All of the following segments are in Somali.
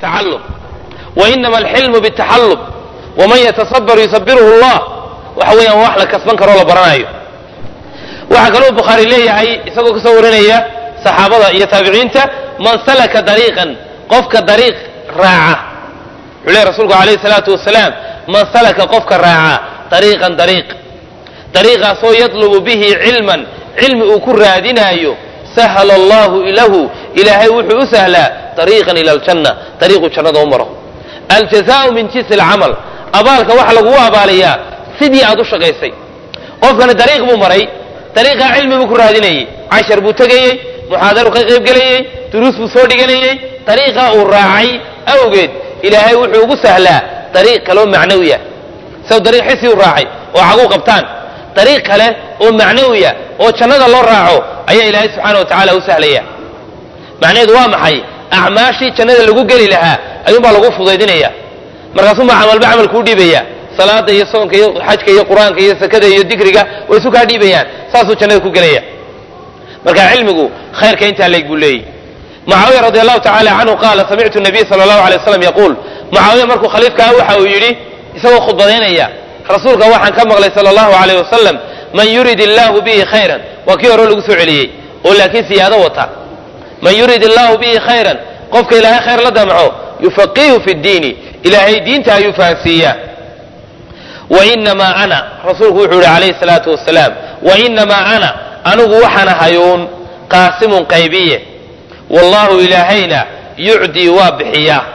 tacallum wa inama alxilmu bitaxallum waman yatasabar yusabiruhu allah waxa weeyaan wax la kasban karoo la baranayo waxaa kaloo bukhaari leeyahay isagoo kasoo warinaya saxaabada iyo taabiciinta man salaka dariiqan qofka dariiq raaca wuxuu leeyahy rasuulku alayhi salaatu wasalaam man salaka qofka raaca dariiqan dariiq dariiqaasoo yatlubu bihi cilman cilmi uu ku raadinaayo sahala allahu lahu ilaahay wuxuu u sahlaa dariiqan ila aljanna dariiquu jannada u maro aljazaau min jinsi alcamal abaalka waxa lagugu abaaliyaa sidii aad u shaqaysay qofkani dariiq buu maray dariiqaa cilmi buu ku raadinayey cashar buu tegayey muxaadaru ka qaybgelayey duruus buu soo dhiganayey dariiqaa uu raacay awgeed ilaahay wuxuu ugu sahlaa dariiq kaloo macnawiya saw dariiq xisi u raacay oo caguu qabtaan dariiq kale oo macnawiya oo jannada loo raaco ayaa ilaahay subxaana wa tacaala u sahlaya macnaheedu waa maxay acmaashii jannada lagu geli lahaa ayuunbaa lagu fudaydinaya markaasuunbaa camalba camal kuu dhiibaya salaada iyo soonka iyo xajka iyo qur-aanka iyo sakada iyo dikriga way isu kaa dhiibayaan saasuu jannada ku gelaya marka cilmigu khayrka intaa leeg buu leeyahy mucaawiya radi allahu tacala canhu qaala samictu nabiy sala allahu alay waslam yaquul mucaawiya markuu khaliifkaa waxa uu yidhi isagoo khudbadaynaya rasuulka waxaan ka maqlay sala allahu alayh wasalam man yurid illaahu bihi khayran waa kii hore lagu soo celiyey oo laakiin siyaado wata man yurid illaahu bihi khayran qofka ilaahay khayr la damco yufaqihu fi ddiini ilaahay diinta ayuu fahansiiyaa wainamaa ana rasuulku wuxuu yihi calayhi salaatu wasalaam wainamaa ana anigu waxaan ahayuun qaasimun qaybiye wallahu ilaahayna yucdii waa bixiyaa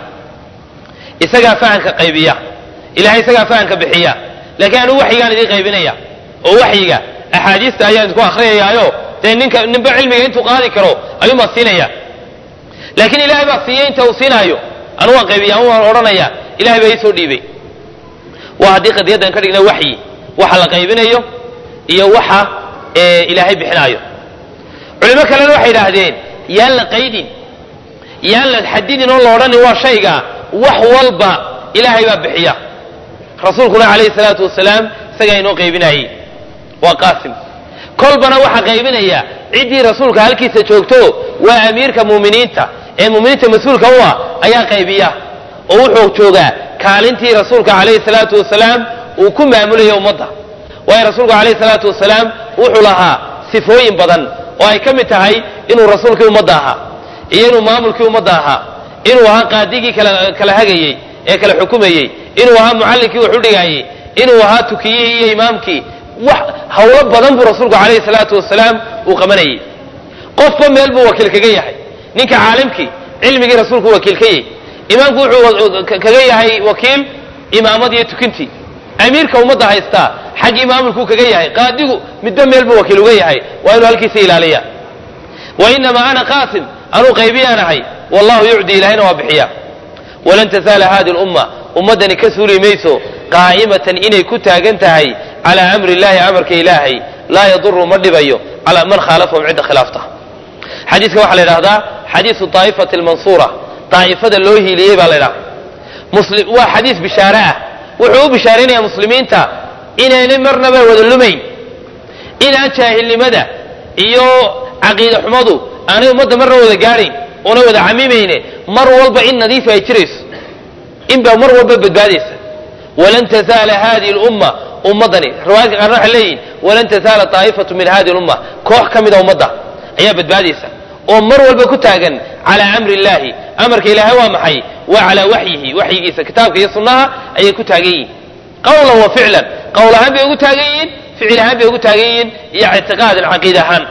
isagaa fahanka qaybiya ilahay isagaa fahanka bixiya laakiin anigu waxyigaan idiin qaybinaya oo waxyiga axaadiista ayaan idinku akhriyayaayo dee ninka ninba cilmiga intuu qaadi karo ayuunbaa siinaya laakiin ilahay baa siiyey inta uu siinaayo anigu waan qaybiya anu waan odhanaya ilahay baa ii soo dhiibay waa haddii qadiyaddan ka dhigna waxyi waxa la qaybinayo iyo waxa ilaahay bixinaayo culimo kalena waxay idhaahdeen yaan la qaydin yaan la xadidin oo la odhanin waa shayga wax walba ilaahay baa bixiya rasuulkuna calayhi salaatu wasalaam isagaa inoo qaybinayey waa qaasim kolbana waxaa qaybinaya ciddii rasuulka halkiisa joogto waa amiirka muuminiinta ee muuminiinta mas-uulka u ah ayaa qaybiya oo wuxuu joogaa kaalintii rasuulka calayhi salaatu wasalaam uu ku maamulaya ummadda waayo rasuulku calayhi salaatu wasalaam wuxuu lahaa sifooyin badan oo ay ka mid tahay inuu rasuulkii ummadda ahaa iyo inuu maamulkii ummadda ahaa inuu ahaa qaadigii kala hagayey ee kala xukumayey inuu ahaa mucallinkii wax u dhigaayey inuu ahaa tukiyihii iyo imaamkii wax hawlo badan buu rasuulku calayhi salaatu wasalaam uu qabanayey qofba meel buu wakiil kaga yahay ninka caalimkii cilmigii rasuulku wakiil ka yahy imaamku wuxuu kaga yahay wakiil imaamad iyo tukintii amiirka ummadda haystaa xaggii maamulkuu kaga yahay qaadigu midba meel buu wakiil uga yahay waa inuu halkiisa ilaaliya wainamaa ana qaasim anuu qaybiyaan ahay wallahu yucdi ilahayna waa bixiya walan tasaala hadi lumma ummaddani ka suuli mayso qaa'imatan inay ku taagan tahay calaa amri illahi amarka ilaahay laa yaduru ma dhibayo calaa man khaalafahum cidda khilaafta xadiiska waxaa la idhahdaa xadiisu daa'ifati lmansuura daa'ifada loo hiiliyey baa la ydhaha waa xadiis bishaare ah wuxuu u bishaaraynaya muslimiinta inaynay marnaba wada lumayn inaan jaahilnimada iyo caqiida xumadu aanay ummadda marna wada gaadhayn oona wada camimayne mar walba in nadiifa ay jirayso inbaa mar walba badbaadaysa walan tazaala hadihi lumma ummaddani riwaayadka qaarna waxay leeyihin walan tazaala daa'ifatu min hadihi lumma koox ka mida ummadda ayaa badbaadaysa oo mar walba ku taagan calaa amri illaahi amarka ilaahay waa maxay waa calaa waxyihi waxyigiisa kitaabka iyo sunnaha ayay ku taagan yihiin qawlan wa ficlan qowl ahaan bay ugu taagan yihiin ficil ahaan bay ugu taagan yihiin iyo ictiqaadan caqiid ahaan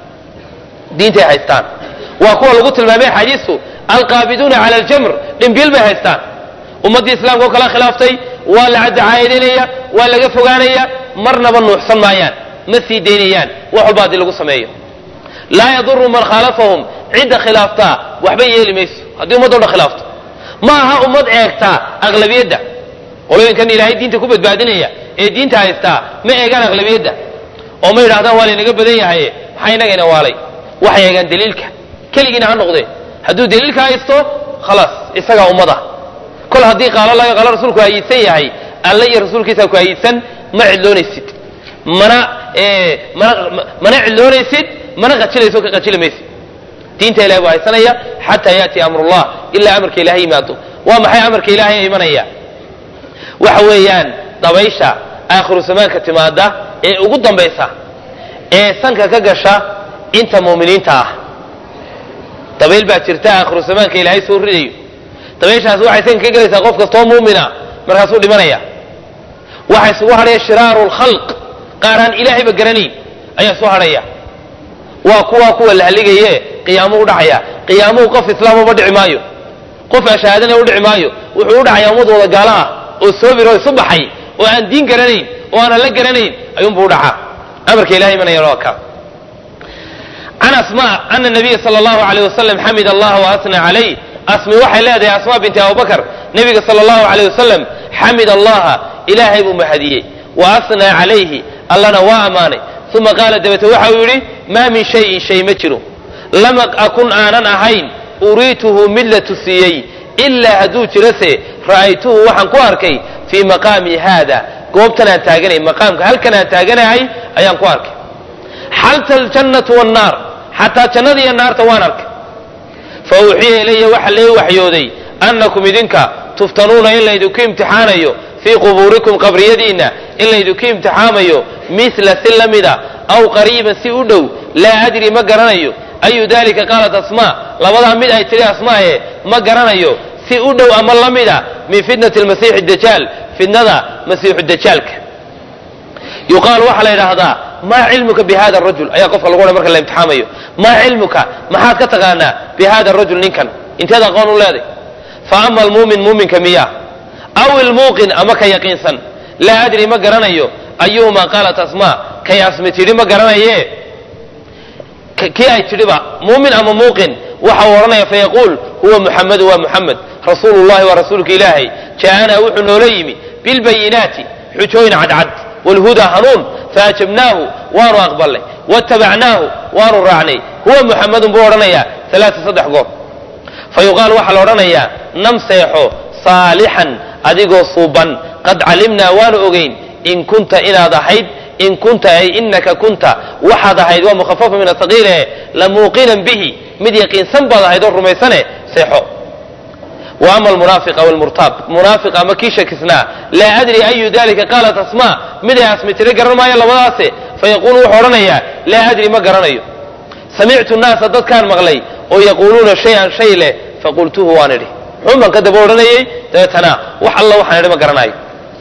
diintay haystaan waa kuwa lagu tilmaamay xadiistu alqaabiduuna cala aljamr dhimbiil bay haystaan ummaddii islaamka oo kala khilaaftay waa la caddacaayadaynaya waa laga fogaanaya marnaba nuuxsan maayaan ma sii daynayaan wax walba haddii lagu sameeyo laa yaduru man khaalafahum cidda khilaaftaa waxba yeeli mayso haddii ummaddo dhan khilaafto ma aha ummad eegtaa aqlabiyadda qolooyinkan ilaahay diinta ku badbaadinaya ee diinta haystaa ma eegaan aqlabiyadda oo ma yidhahdaan waa laynaga badan yahaye maxaa inagayna waalay waxay eegaan daliilka keligiina ha noqdee hadduu daliilka haysto khalaas isagaa ummada kol haddii qaalo laga qaalo rasuulku hayiidsan yahay alle iyo rasuulkiisa ku hayiidsan ma cidloonaysid mana mana mana cidloonaysid mana qajilayso ka qajili maysid diinta ilahay buu haysanaya xataa yaati amrullah ilaa amarka ilahay yimaado waa maxay amarka ilahay imanaya waxa weeyaan dabaysha aakhiru zamaanka timaada ee ugu dambaysa ee sanka ka gasha inta muuminiinta ah dabayl baa jirta aakhiru zamaanka ilaahay soo ridayo dabayshaas waxay sanka ka gelaysaa qof kastoo muumina markaasuu dhimanaya waxa isugu hadhaya shiraaru lkhalq qaar aan ilaahayba garanayn ayaa soo hadhaya waa kuwa kuwa la haligaye qiyaamuhu dhacaya qiyaamuhu qof islaamaba dhici maayo qof ashahaadana u dhici maayo wuxuu u dhacayaa ummad wada gaalo ah oo soobir oo isu baxay oo aan diin garanayn oo aanan la garanayn ayuunbuu u dhacaa amarka ilahay imanaya waa ka can asma ana nabiya sala allahu alayh wasalam xamid allah waasna calayh asmi waxay leedahay asma binti abubakar nabiga sala allahu alayh wasalam xamid allaha ilaahay buu mahadiyey wa asnaa calayhi allana waa ammaanay uma qaala dabete waxa uu yidhi maa min shayin shay ma jiro lam akun aanan ahayn uriituhu mid la tusiyey ilaa hadduu jirase ra'aytuhu waxaan ku arkay fii maqaami haada goobtan aan taaganay maqaamka halkan aan taaganahay ayaan ku arkay xalta aljannatu wannaar xataa jannada iyo naarta waan arkay fa uuxiya ilaya waxa lee waxyooday annakum idinka tuftanuuna in laydinku imtixaanayo fii qubuurikum qabriyadiinna in laydinku imtixaamayo mila si la mida aw qariiban si u dhow laa adri ma garanayo ayu dalika qaalat asmaa labadaa mid ay tidhi asmaaye ma garanayo si u dhow ama la mida min fitnati lmasiixi dajaal fitnada masiixu dajaalka yuqaalu waxaa la yidhaahdaa maa cilmuka bi hada rajul ayaa qofka lagu odhan marka la imtixaamayo maa cilmuka maxaad ka taqaanaa bi hada rajul ninkan inteed aqoon u leeday fa ama almuumin muuminka miya aw ilmuuqin ama ka yaqiinsan laa adri ma garanayo ayuhumaa qaalat asmaa kay asmi tidhi ma garanaye kii ay tidhiba muumin ama muuqin waxa uu odhanaya fayaquul huwa muxamedu waa muxamed rasuulu llahi waa rasuulka ilaahay ja'anaa wuxuu noola yimi bilbayinaati xujooyin cadcad wlhudaa hanuun faajabnaahu waanu aqbalnay watabacnaahu waanu raacnay huwa muxamedun buu odhanayaa alaaa saddex goor fa yuqaal waxaa la odhanayaa nam seexo saalixan adigoo suuban qad calimnaa waanu ogeyn in kunta inaad ahayd in kunta ay inaka kunta waxaad ahayd waa mukhafafa min asaqiile lamuuqinan bihi mid yaqiinsan baad ahayd oo rumaysane seexo wa ama almunaafiqa walmurtaab munaafiq ama kii shakisnaa laa adri ayu dalika qaalat asmaa miday asmi tiri garan maayo labadaase fayaquulu wuxuu odhanayaa laa adri ma garanayo samictu naasa dadkaan maqlay oo yaquuluuna shay-an shay leh faqultuhu waan idhi xunban ka daba odhanayey dabeetana wax alla waxaan idhi ma garanayo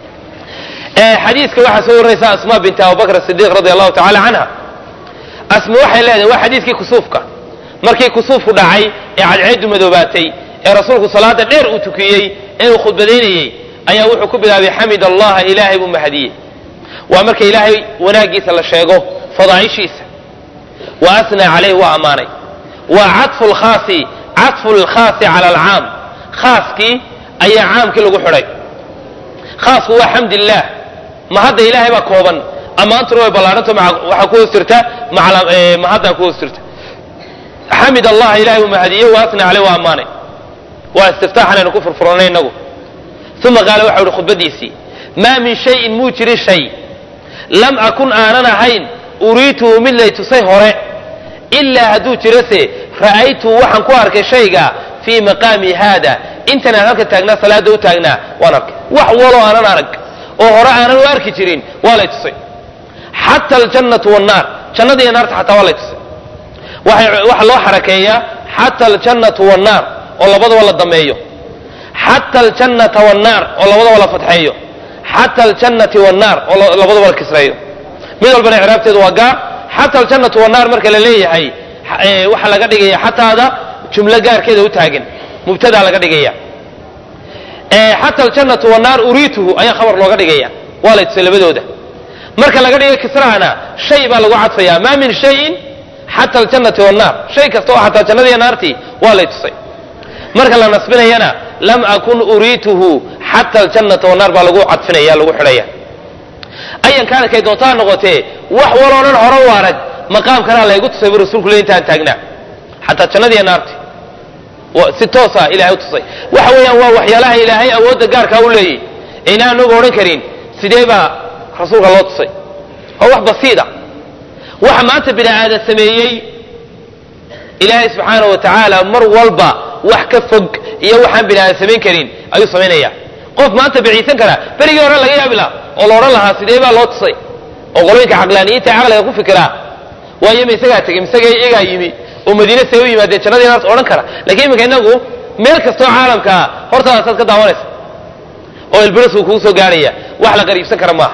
xadiiska waxaa soo warinaysa asma binti abubakr sidiiq radi allahu tacala canha asma waxay leedahay waa xadiiskii kusuufka markii kusuufku dhacay ee cadceedu madoobaatay ee rasuulku salaada dheer uu tukiyey ee uu khudbadaynayey ayaa wuxuu ku bilaabay xamid allaha ilaahay buu mahadiyey waa marka ilaahay wanaaggiisa la sheego fadaaishiisa wa asnaa calayh waa ammaanay waa cafu lkhaasi cafu lkhaasi cala alcaam khaaskii ayaa caamkii lagu xidhay khaasku waa xamd illaah ma hadda ilaahay baa kooban ammaantuna way ballaadhanto waxaa ku hoos jirta mahaddaa ku hoos jirta xamid allah ilahay uu mahadiyey wa asnaa caleyh waa ammaanay waa istiftaaxan aynu ku furfuranay innagu uma qaala waxa uhi khudbadiisii maa min shayin muu jirin shay lam akun aanan ahayn uriituhu mid lay tusay hore ilaa hadduu jirase ra'aytuhu waxaan ku arkay shayga fii maqaami haada intan aan halka taagnaa salaada u taagnaa waan arkay wax waloo aanan arag oo hore aanan u arki jirin waa lay tusay xata aljannatu wannaar jannada iyo naarta xataa waa lay tusay waxaa loo xarakeeyaa xata aljannatu wannaar oo labadaba la dameeyo xata aljannata wannaar oo labadaba la fatxeeyo xata aljannati wannaar oo labadaba la kisreeyo mid walbana icraabteedu waa gaar xata aljannatu wannaar marka la leeyahay waxaa laga dhigaya xataada jumlo gaarkeeda u taagan mubtadaa laga dhigaya xata aljannatu wannaar uriituhu ayaa khabar looga dhigaya waa lay tusay labadooda marka laga dhiga kisrahana shay baa lagu cadfaya maa min shayin xata aljannati wannaar shay kasta oo xataa jannadiiyo naartii waa lay tusay marka la nasbinayana lam akun uriituhu xata aljannata wannaar baa lagu cadfinaya lagu xidhaya ayan kaana kay doontaa noqotee wax waloo dhan hore u arag maqaamkanaa laygu tusay bu rasulku le intaan taagnaa xataa jannadiiyo naartii si toosa ilahay u tusay waxa weeyaan waa waxyaalaha ilaahay awoodda gaarkaa u leeyay ayna anagu odhan karin sidee baa rasuulka loo tusay waa wax basiida waxa maanta bini aadan sameeyey ilaahay subxaana wa tacaala mar walba wax ka fog iyo waxaan bini aadan samayn karin ayuu samaynaya qof maanta biciisan karaa berigii hore laga yaabi laha oo la odhan lahaa sidee baa loo tusay oo qolooyinka caqlaaniyiinta ee caqliga ku fikiraa waayo ma isagaa tegey misaga iyagaa yimi oo madiine see u yimaadeen jannadii naas odhan kara lakiin iminka inagu meel kastoo caalamkaa hortaadaasaad ka daawanaysa oo ilbirisku kugu soo gaarhaya wax la qariibsan kara maaha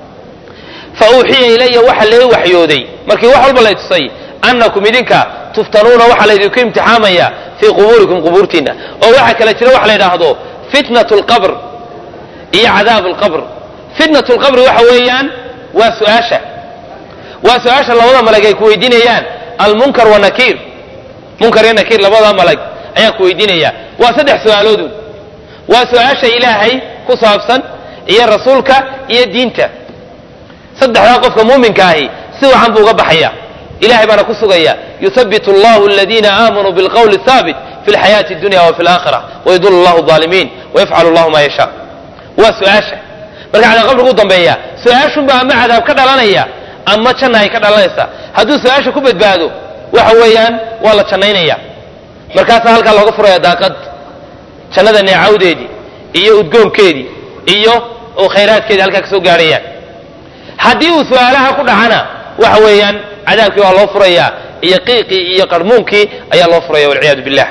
fa uuxiya ilaya waxa lee waxyooday markii wax walba lay tusay annakum idinka tuftanuuna waxaa laydinku imtixaamaya fii qubuurikum qubuurtiinna oo waxaa kale jira waxa la yidhaahdo fitnat lqabr iyo cadaab lqabr fitnat lqabri waxa weeyaan waa su-aasha waa su-aasha labada malag ay ku weydiinayaan almunkar wanakiir munkar iyo nakiir labada malag ayaa ku weydiinaya waa saddex su-aaloodun waa su-aasha ilaahay ku saabsan iyo rasuulka iyo diinta saddexdaa qofka muuminka ahi si wacan buu uga baxaya ilahay baana ku sugaya yuhabbit allahu aladiina aamanuu bilqowli thaabit fi lxayaati dunya wa fi laakhira wayudul allahu alimiin wayafcalu allahu ma yasha waa su-aasha marka cadaab qabrigu u dambeeya su-aashunba ama cadaab ka dhalanaya ama janna ay ka dhalanaysa hadduu su-aasha ku badbaado waxa weeyaan waa la jannaynaya markaasaa halkaa looga furaya daaqad jannada neecawdeedii iyo udgoonkeedii iyo oo khayraadkeedii halkaa ka soo gaarhayaan haddii uu su-aalaha ku dhacana waxa weeyaan cadaabkii waa loo furayaa iyo qiiqii iyo qarmuunkii ayaa loo furaya walciyaadu billah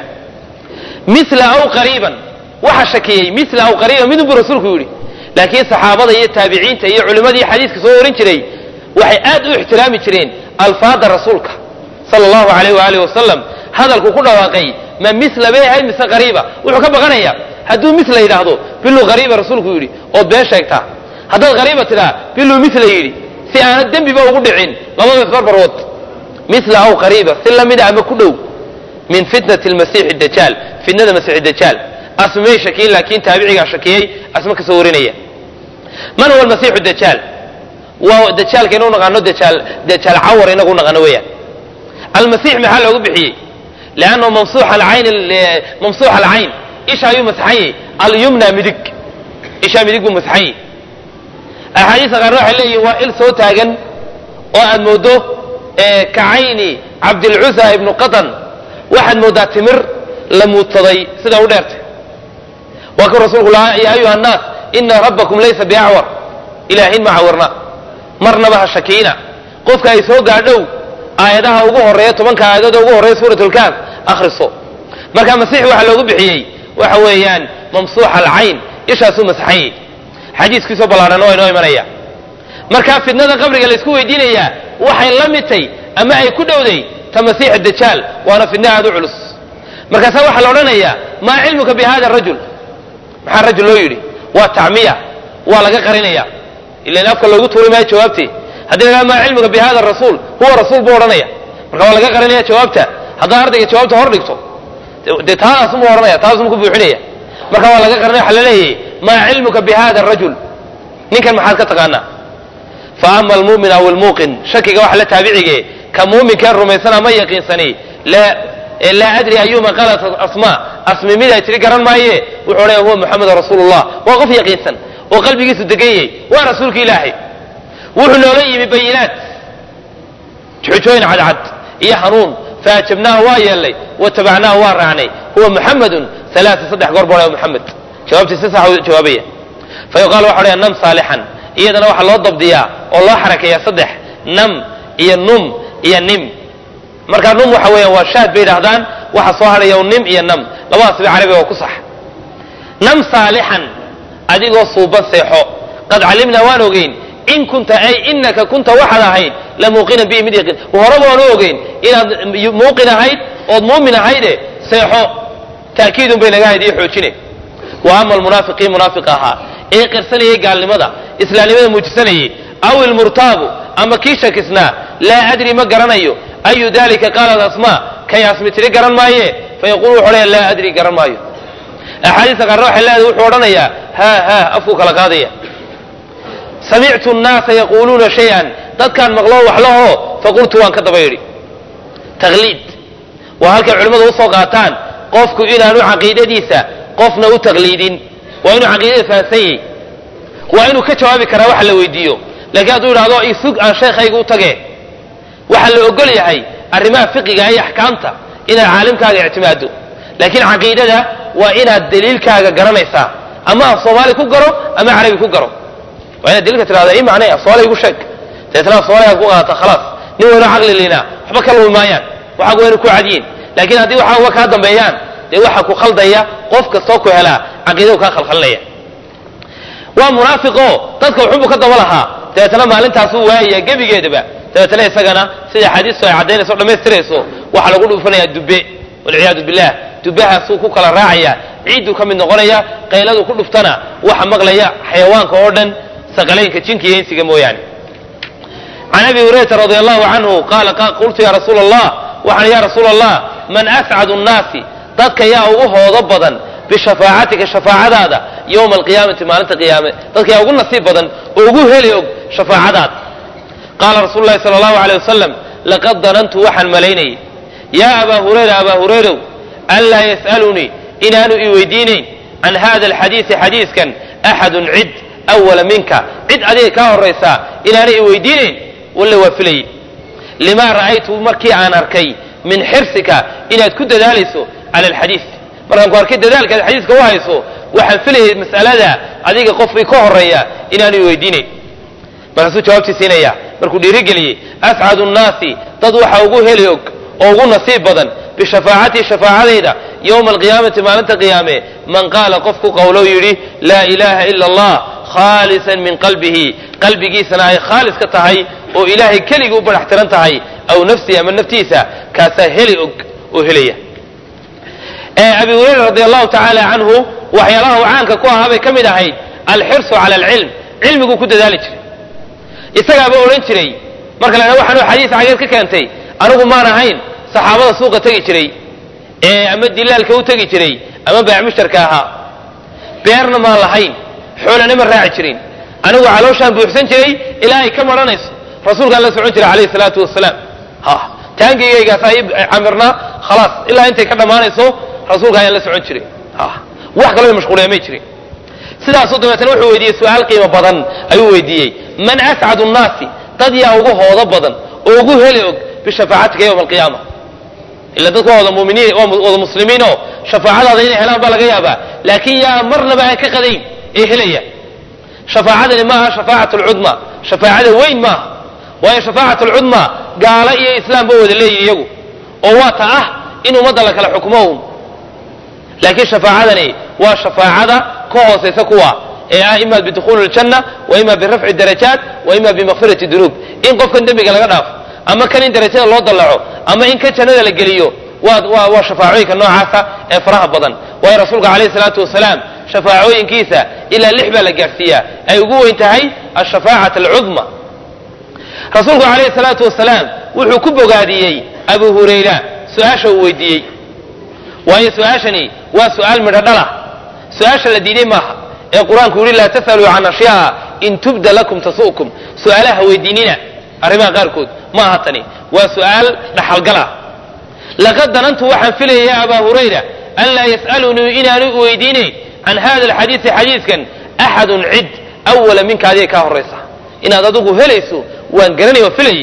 mila aw qariiban waxa shakiyey mila aw qariiban midun buu rasuulku yidhi laakiin saxaabada iyo taabiciinta iyo culimmadii xadiiska soo warin jiray waxay aad u ixtiraami jireen alfaada rasuulka sala allahu alayh waaalih wasalam hadalku ku dhawaaqay ma mila bay ahayd mise qariiba wuxuu ka baqanaya hadduu mila yidhaahdo biluu qariiba rasuulku yidhi ood been sheegtaa haddaad qariiba tidhaa biluu mila yidhi si aanad dembiba ugu dhicin labada isbarbarwood mila aw qariiba si lamida ama ku dhow min fitnati lmasiixi dajaal fitnada masiixi dajaal asmay shakiyin laakiin taabicigaa shakiyey asma ka soo warinaya man huwa almasiixu dajaal waa dajaalka inuu naqaano dajaal dajaal cawar inagu naqaano weeyaan almasiix maxaa loogu bixiyey liannahu mamsuux alcayn mamsuux alcayn isha ayuu masaxanyay alyumna midig ishaa midig buu masaxanyay axaadiista qaarna waxay leeyihin waa il soo taagan oo aad moodo ka cayni cabdilcusa ibnu qatan waxaad moodaa timir la muudsaday sida u dheertay waa kuu rasuulku lahaa ya ayuha annaas ina rabbakum laysa biacwar ilaahin ma cawarna marnaba ha shakiina qofka ay soo gaadhow aayadaha ugu horeeya tobanka aayadooda ugu horreeya suurat lkaaf akhriso marka masiix waxaa loogu bixiyey waxa weeyaan mamsuuxa alcayn ishaasuu masaxanyay xadiiskiisoo ballaadhan waa inoo imanaya marka fitnada qabriga la isku weydiinayaa waxay la midtay ama ay ku dhowday ta masiix dajaal waana fitna aad u culus markaasaa waxaa la odhanayaa maa cilmuka bi hada rajul maxaa rajul loo yidhi waa tacmiya waa laga qarinaya ilan afka loogu tuuri maayo jawaabtii haddii la maa cilmuka bi hada rasuul huwa rasuul buu odhanaya marka waa laga qarinaya jawaabta haddaa ardayga jawaabta hor dhigto dee taadaasumuu odhanaya taasumuu ku buuxinaya marka waa laga qarinaya waxa la leeyahay maa cilmuka bi hada rajul ninkan maxaad ka taqaanaa fa ama almuumin aw almuuqin shakiga waxa la taabicige ka muuminkeen rumaysana ma yaqiinsani laa adri ayuma qalat asma asmi mid ay tiri garan maaye wuxuu odhanaya huwa muxamedu rasuulullah waa qof yaqiinsan oo qalbigiisu degan yahay waa rasuulka ilaahay wuxuu noola yimi bayinaat xujooyin cadcad iyo hanuun faajabnaahu waa yeelnay watabacnaahu waa raacnay huwa muxamedun alaaa saddex goor buu odhaya muxamed jawaabtii si sax u jawaabaya fa yuqaal waxa odhaya nam saalixan iyadana waxaa loo dabdiyaa oo loo xarakeeyaa saddex nam iyo num iyo nim markaa num waxa weeyaan waa shaad bay yidhahdaan waxa soo hadhaya nim iyo nam labadaasba carabiga waa ku sax nam saalixan adigoo suuban seexo qad calimnaa waan ogeyn in kunta ay inaka kunta waxaad ahayd la muuqinan bihi mid yaqiin horeba waan u ogeyn inaad muuqin ahayd ood muumin ahayde seexo taakiidun bay naga hayd iyo xoojine wa ama almunaafiqiin munaafiq ahaa ee qirsanayay gaalnimada islaamnimada muujisanayay aw ilmurtaabu ama kii shakisnaa laa adri ma garanayo ayu dalika qaalat asma kay asmi tiri garan maaye fayaqulu wuxu odhaya laa adri garan maayo axaadiista qaarna waxay leedahay wuxuu odhanayaa haa haa afkuu kala qaadaya samictu nnaasa yaquuluuna shay-an dadkaan maqloo wax lahoo faqultu waan ka daba yidhi taqliid waa halkay culimmadu usoo qaataan qofku inaanu caqiidadiisa qofna u taqliidin waa inuu caqiidada fahamsan yahy waa inuu ka jawaabi karaa waxa la weydiiyo laakiin hadduu yidhahdo isug aan sheekhayga u tage waxaa la ogol yahay arrimaha fiqiga iyo axkaamta inaad caalimkaaga ictimaado laakiin caqiidada waa inaad daliilkaaga garanaysaa ama af soomaali ku garo ama carabi ku garo waa inaad daliilka tirahda i macnay af soomaali igu sheeg dabeetna af soomaaligaad ku qaadata khalaas nin weyno caqli liinaa waxba ka lumi maayaan waxaagu waynu ku cadyiin laakiin haddii waxaa uga kaa dambeeyaan dee waxa ku khaldaya qof kastoo ku helaa caqiidadu kaa khalkhalinaya waa munaafiqo dadka wuxubu ka daba lahaa dabeetna maalintaasuu waayaya gebigeedaba dabeetna isagana sida axaadiistu ay caddaynayso o dhammaystirayso waxaa lagu dhufanayaa dubbe walciyaadu billah dubbahaasuu ku kala raacaya ciidduu ka mid noqonaya qayladu ku dhuftana waxa maqlaya xayawaanka oo dhan saqalaynka jinka iyo insiga mooyaane can abi hurayrata radi allahu canhu qaala qultu ya rasuula allah waxaan ya rasuula allah man ascadu nnaasi dadka yaa ugu hoodo badan bishafaacatika shafaacadaada yowma alqiyaamati maalinta qiyaame dadka yaa ugu nasiib badan oo ugu heli og shafaacadaada qaala rasuulu lahi sala allahu aleyh wasalam laqad danantu waxaan malaynayay yaa abaa hurayra abaa hurayrow anlaa yas'alunii inaanu i weydiinayn can hada alxadiisi xadiiskan axadun cid awala minka cid adiga kaa horaysaa inaanu i weydiinayn walle waa filayey limaa ra'aytu markii aan arkay min xirsika inaad ku dadaalayso cala alxadiis markaan ku arkay dadaalkaad xadiiska u hayso waxaan filayay mas'alada adiga qofkii ka horeeya inaanu i weydiinayn markaasuu jawaabtii siinaya markuu dhiirigeliyey ascadu nnaasi dad waxa ugu heli og oo ugu nasiib badan bishafaacatii shafaacadayda yowma alqiyaamati maalinta qiyaame man qaala qofku qowlow yidhi laa ilaaha ila allah khaalisan min qalbihi qalbigiisana ay khaalis ka tahay oo ilaahay keligii u badax tiran tahay aw nafsihi ama naftiisa kaasaa heli og oo helaya abi hurayra radi allahu tacaala canhu waxyaalaha uu caanka ku ahaa bay ka mid ahayd alxirsu cala alcilm cilmiguu ku dadaali jiray isagaaba odhan jiray marka la waxaanu xadiis cageed ka keentay anigu maan ahayn saxaabada suuqa tegi jiray ee ama dilaalka u tegi jiray ama baac mushtarka ahaa beerna maan lahayn xoolana ma raaci jirin anigu calooshaan buuxsan jiray ilaa ay ka maranayso rasuulkaan la socon jiray calayhi salaatu wasalaam ha taangigaygaasa ii camirnaa khalaas ilaa intay ka dhammaanayso rasuulka ayaan la socon jiray ha wax kaloo mashquuliya may jirin sidaasuu dabeetana wuxuu weydiiyey su-aal qiimo badan ayuu weydiiyey man ascadu nnaasi dad yaa ugu hoodo badan oo ugu heli og bishafaacatika yowma alqiyaama ila dadku waa wada muminiin waa wada muslimiinoo shafaacadaada inay helaan baa laga yaabaa laakiin yaa marnaba aan ka qadayn ee helaya shafaacadani maaha shafaacat lcudma shafaacada weyn maaha waayo shafaacat lcudma gaalo iyo islaamba wada leeyihin iyagu oo waa ta ah in ummadda la kala xukmo un laakiin shafaacadani waa shafaacada ka hoosaysa kuwa ee ah ima bidukhuuli ljanna wa ima birafci darajaat wa ima bimakfirati dunuub in qofkan dembiga laga dhaafo ama kan in darajada loo dallaco ama in kan jannada la geliyo waa waa shafaacooyinka noocaasa ee faraha badan waayo rasuulka calayhi salaatu wasalaam shafaacooyinkiisa ilaa lix baa la gaadhsiiyaa ay ugu weyn tahay ashafaacat alcudma rasuulku calayhi salaatu wasalaam wuxuu ku bogaadiyey abu hurayra su-aasha uu weydiiyey waayo su-aashani waa su-aal midho dhalah su-aasha la diiday maaha ee qur-aanku yidhi laa tas'aluu can ashyaa in tubda lakum tasu'kum su-aalaha weydiinina arrimaha qaarkood ma aha tani waa su-aal dhaxalgala laqad danantu waxaan filaya ya abaa hurayra an laa yas'alunii inaanu weydiinayn can hada alxadiisi xadiiskan axadun cid awala minka adiga kaa horaysa inaad adigu helayso waan garanay oo filayay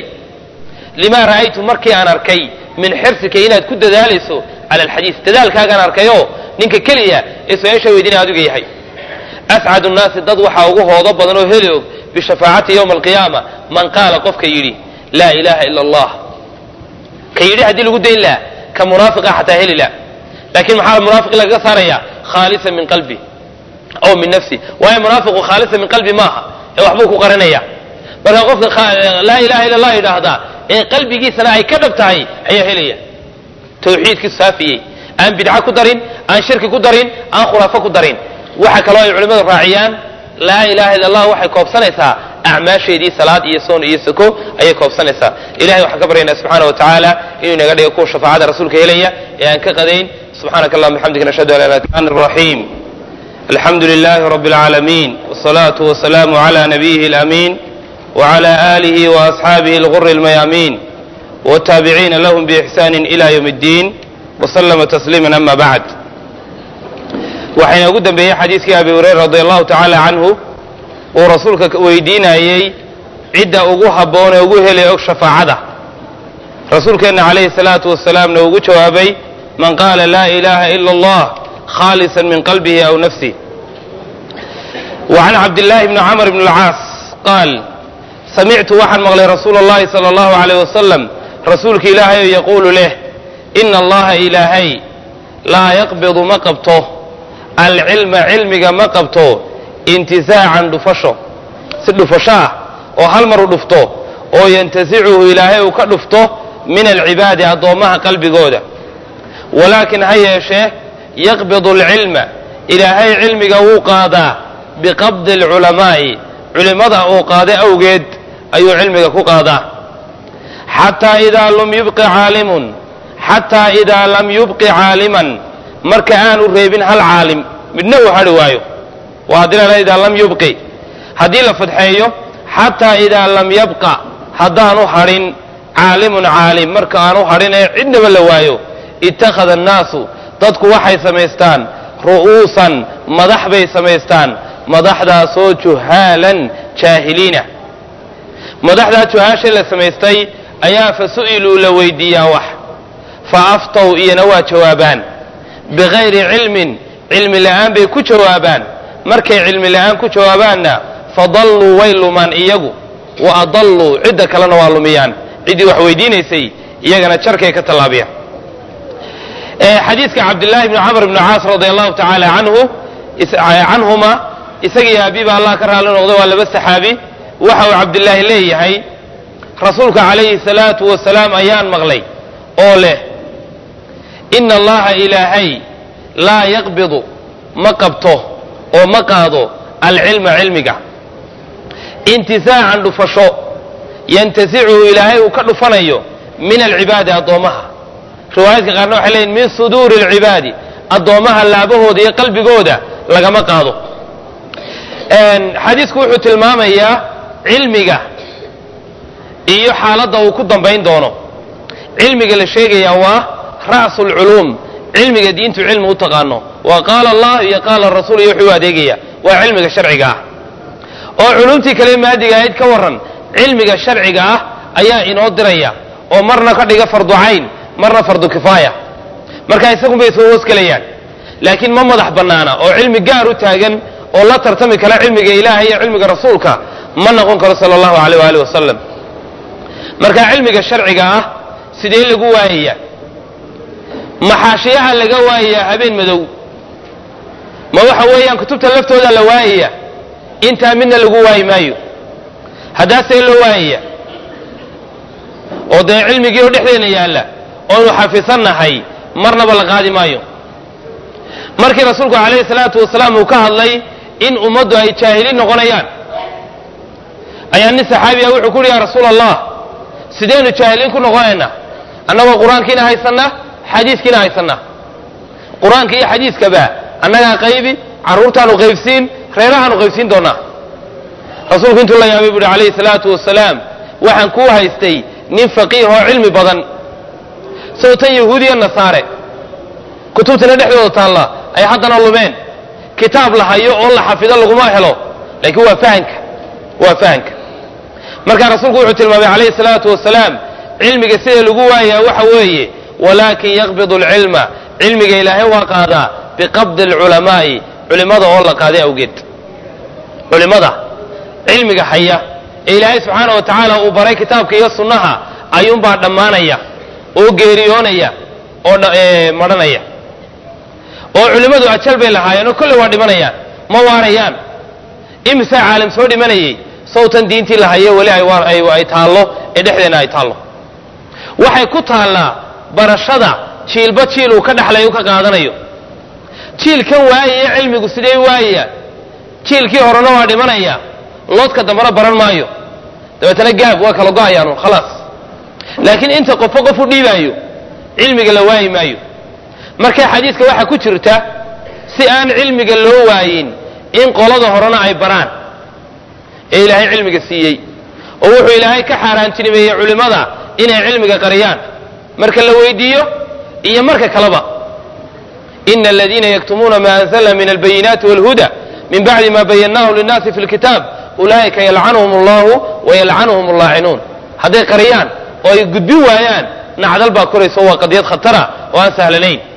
limaa ra'aytu markii aan arkay min xirsika inaad ku dadaalayso cala alxadiis dadaalkaagaan arkayoo ninka keliya ee su-aasha weydiinaya adiga yahay ascadu nnaasi dad waxaa ugu hoodo badan oo heli og bishafaacati yowma alqiyaama man qaala qofka yidhi laa ilaaha ila allah ka yidhi haddii lagu dayn laha ka munaafiqa xataa heli la laakiin maxaa munaafiq lagaga saaraya khaalisan min qalbi aw min nafsi waayo munaafiqu khaalisan min qalbi maaha ee waxbuu ku qarinaya marka qofka laa ilaha illa allah yidhaahdaa ee qalbigiisana ay ka dhab tahay ayaa helaya tawxiidkiisu saafiyey aan bidca ku darin aan shirki ku darin aan khuraafo ku darin waxa kaloo ay culimmadu raaciyaan laa ilaha illa allah waxay koobsanaysaa acmaasheedii salaad iyo soon iyo sako ayay koobsanaysaa ilahay waxaan ka baryaynaa subxaana wa tacaala inuu inaga dhigo kuwa shafaacada rasuulka helaya ee aan ka qadayn subxaanaka allahuma bixamdika nashhadu an la ilaha illa anta raxiim alxamdu lilahi rabbi alcaalamiin wsalaatu wasalaamu cala nabiyihi alaamiin wcala aalihi waasxaabihi alguri almayaamiin wtaabiciina lahum biixsaani ila ywm اddiin wslama tasliima ama bacd waxayna ugu dambeeyey xadiiskii abi hurayra radi allahu tacaala canhu uu rasuulka weydiinayey cidda ugu habboon ee ugu helay og shafaacada rasuulkeenna calayhi salaatu wasalaamna ugu jawaabay man qaala laa ilaha ila allah khaalisa min qalbihi aw nafsih وعن عبد الله بن عمرو بن العاص قال سمعت waxaan maqlay رsuuل اللhi صلى الله عليه وسلم rasuulka ilaahay yquل leh إن اllaha ilaahay laa yqبض ma qabto alcilma cilmiga ma qabto اntisaacan dhufasho si dhufasho ah oo hal mar u dhufto oo yntasichu ilaahay uu ka dhufto min alcibaadi addoommaha qalbigooda walaakin ha yeeshee yaqbid اlcilma ilaahay cilmiga wuu qaadaa biqabdi alculamaa'i culimmada uu qaaday awgeed ayuu cilmiga ku qaadaa xataa idaa lam yubqi caalimun xataa idaa lam yubqi caaliman marka aanu reebin hal caalim midna uu hadhi waayo waa haddii la idaa lam yubqi haddii la fadxeeyo xataa idaa lam yabqa haddaanu hadhin caalimun caalim marka aanu hadhin ee cidnaba la waayo ittakhada annaasu dadku waxay samaystaan ru'uusan madax bay samaystaan madaxdaasoo juhaalan jaahiliina madaxdaa juhaasha la samaystay ayaa fa su'iluu la weydiiyaa wax fa aftow iyana waa jawaabaan bikayri cilmin cilmi la'aan bay ku jawaabaan markay cilmi la'aan ku jawaabaanna fadalluu way lumaan iyagu wa adalluu cidda kalena waa lumiyaan ciddii wax weydiinaysay iyagana jarkay ka tallaabiyaan xadiidka cabdillaahi bni camr bni caas radi allahu tacaala canhu canhuma isagii aabiba allah ka raali noqday waa laba saxaabi waxa uu cabdillaahi leeyahay rasuulka calayhi salaatu wasalaam ayaan maqlay oo leh ina allaha ilaahay laa yaqbidu ma qabto oo ma qaado alcilma cilmiga intisaacan dhufasho yantasichu ilaahay uu ka dhufanayo min alcibaadi addoommaha riwaayaadka qaarna waxay leeyihin min suduuri alcibaadi addoommaha laabahooda iyo qalbigooda lagama qaado xadiisku wuxuu tilmaamayaa cilmiga iyo xaaladda uu ku dambayn doono cilmiga la sheegayaa waa ra'su lculuum cilmiga diintu cilmi u taqaano waa qaala allah iyo qaala rasuul iyo wuxuu u adeegaya waa cilmiga sharciga ah oo culumtii kale maadiga ahayd ka warran cilmiga sharciga ah ayaa inoo diraya oo marna ka dhiga fardu cayn marna fardu kifaaya marka isagun bay soo hoosgelayaan laakiin ma madax bannaana oo cilmi gaar u taagan oo la tartami kara cilmiga ilaahay iyo cilmiga rasuulka ma noqon karo sala allahu aleyh waali wasalam marka cilmiga sharciga ah sidee lagu waayaya maxaashiyaha laga waayayaa habeen madow ma waxa weeyaan kutubta laftooda la waayaya intaa midna lagu waayi maayo haddaasee loo waayaya oo dee cilmigii oo dhexdeena yaalla oonu xafisannahay marnaba la qaadi maayo markii rasuulku calayhi salaatu wasalaam uu ka hadlay in ummaddu ay jaahiliin noqonayaan ayaa nin saxaabiya wuxuu ku uhi yaa rasuula allah sideynu jaahiliin ku noqonaynaa annagoo qur-aankiina haysanna xadiiskiina haysanna qur-aanka iyo xadiiskaba annagaa qaybi carruurtaanu qaybsiin reerahaanu qaybsiin doonaa rasuulku intuu la yaabay bu uhi calayhi salaatu wasalaam waxaan kuu haystay nin faqiih oo cilmi badan soo tan yahuudiya nasaare kutubtina dhexdooda taalla ay haddana lumeen kitaab la hayo oo la xafido laguma helo laakiin waa fahanka waa fahanka marka rasuulku wuxuu tilmaamay calayhi salaatu wasalaam cilmiga sida lagu waayaa waxa weeye walaakin yaqbidu alcilma cilmiga ilaahay waa qaadaa biqabdi alculamaa'i culimmada oo la qaaday awgeed culimmada cilmiga haya ee ilaahay subxaana wa tacaala uu baray kitaabka iyo sunnaha ayuunbaa dhammaanaya oo geeriyoonaya oo madhanaya oo culimmadu ajal bay lahaayeen oo kolley waa dhimanayaan ma waarayaan imisaa caalim soo dhimanayay sawtan diintii la haye weli ay taallo ee dhexdeenna ay taallo waxay ku taallaa barashada jiilba jiil uu ka dhexlayo u ka qaadanayo jiilkan waayaya cilmigu sidee waayaya jiilkii horena waa dhimanaya loodka dambena baran maayo dabeetana gaab waa kala go-ayaan khalaas laakiin inta qofo qof u dhiibaayo cilmiga la waayi maayo marka xadiiska waxaa ku jirta si aan cilmiga loo waayin in qolada horena ay baraan ee ilaahay cilmiga siiyey oo wuxuu ilaahay ka xaaraantinimeeyey culimmada inay cilmiga qariyaan marka la weydiiyo iyo marka kaleba ina aladiina yaktumuuna ma anzalna min albayinaati walhuda min bacdi ma bayannahu linnaasi fi lkitaab ulaa'ika yalcanuhum allahu wayalcanuhum allaacinuun hadday qariyaan oo ay gudbin waayaan nacdal baa korayso waa qadiyad khatara oo aan sahlanayn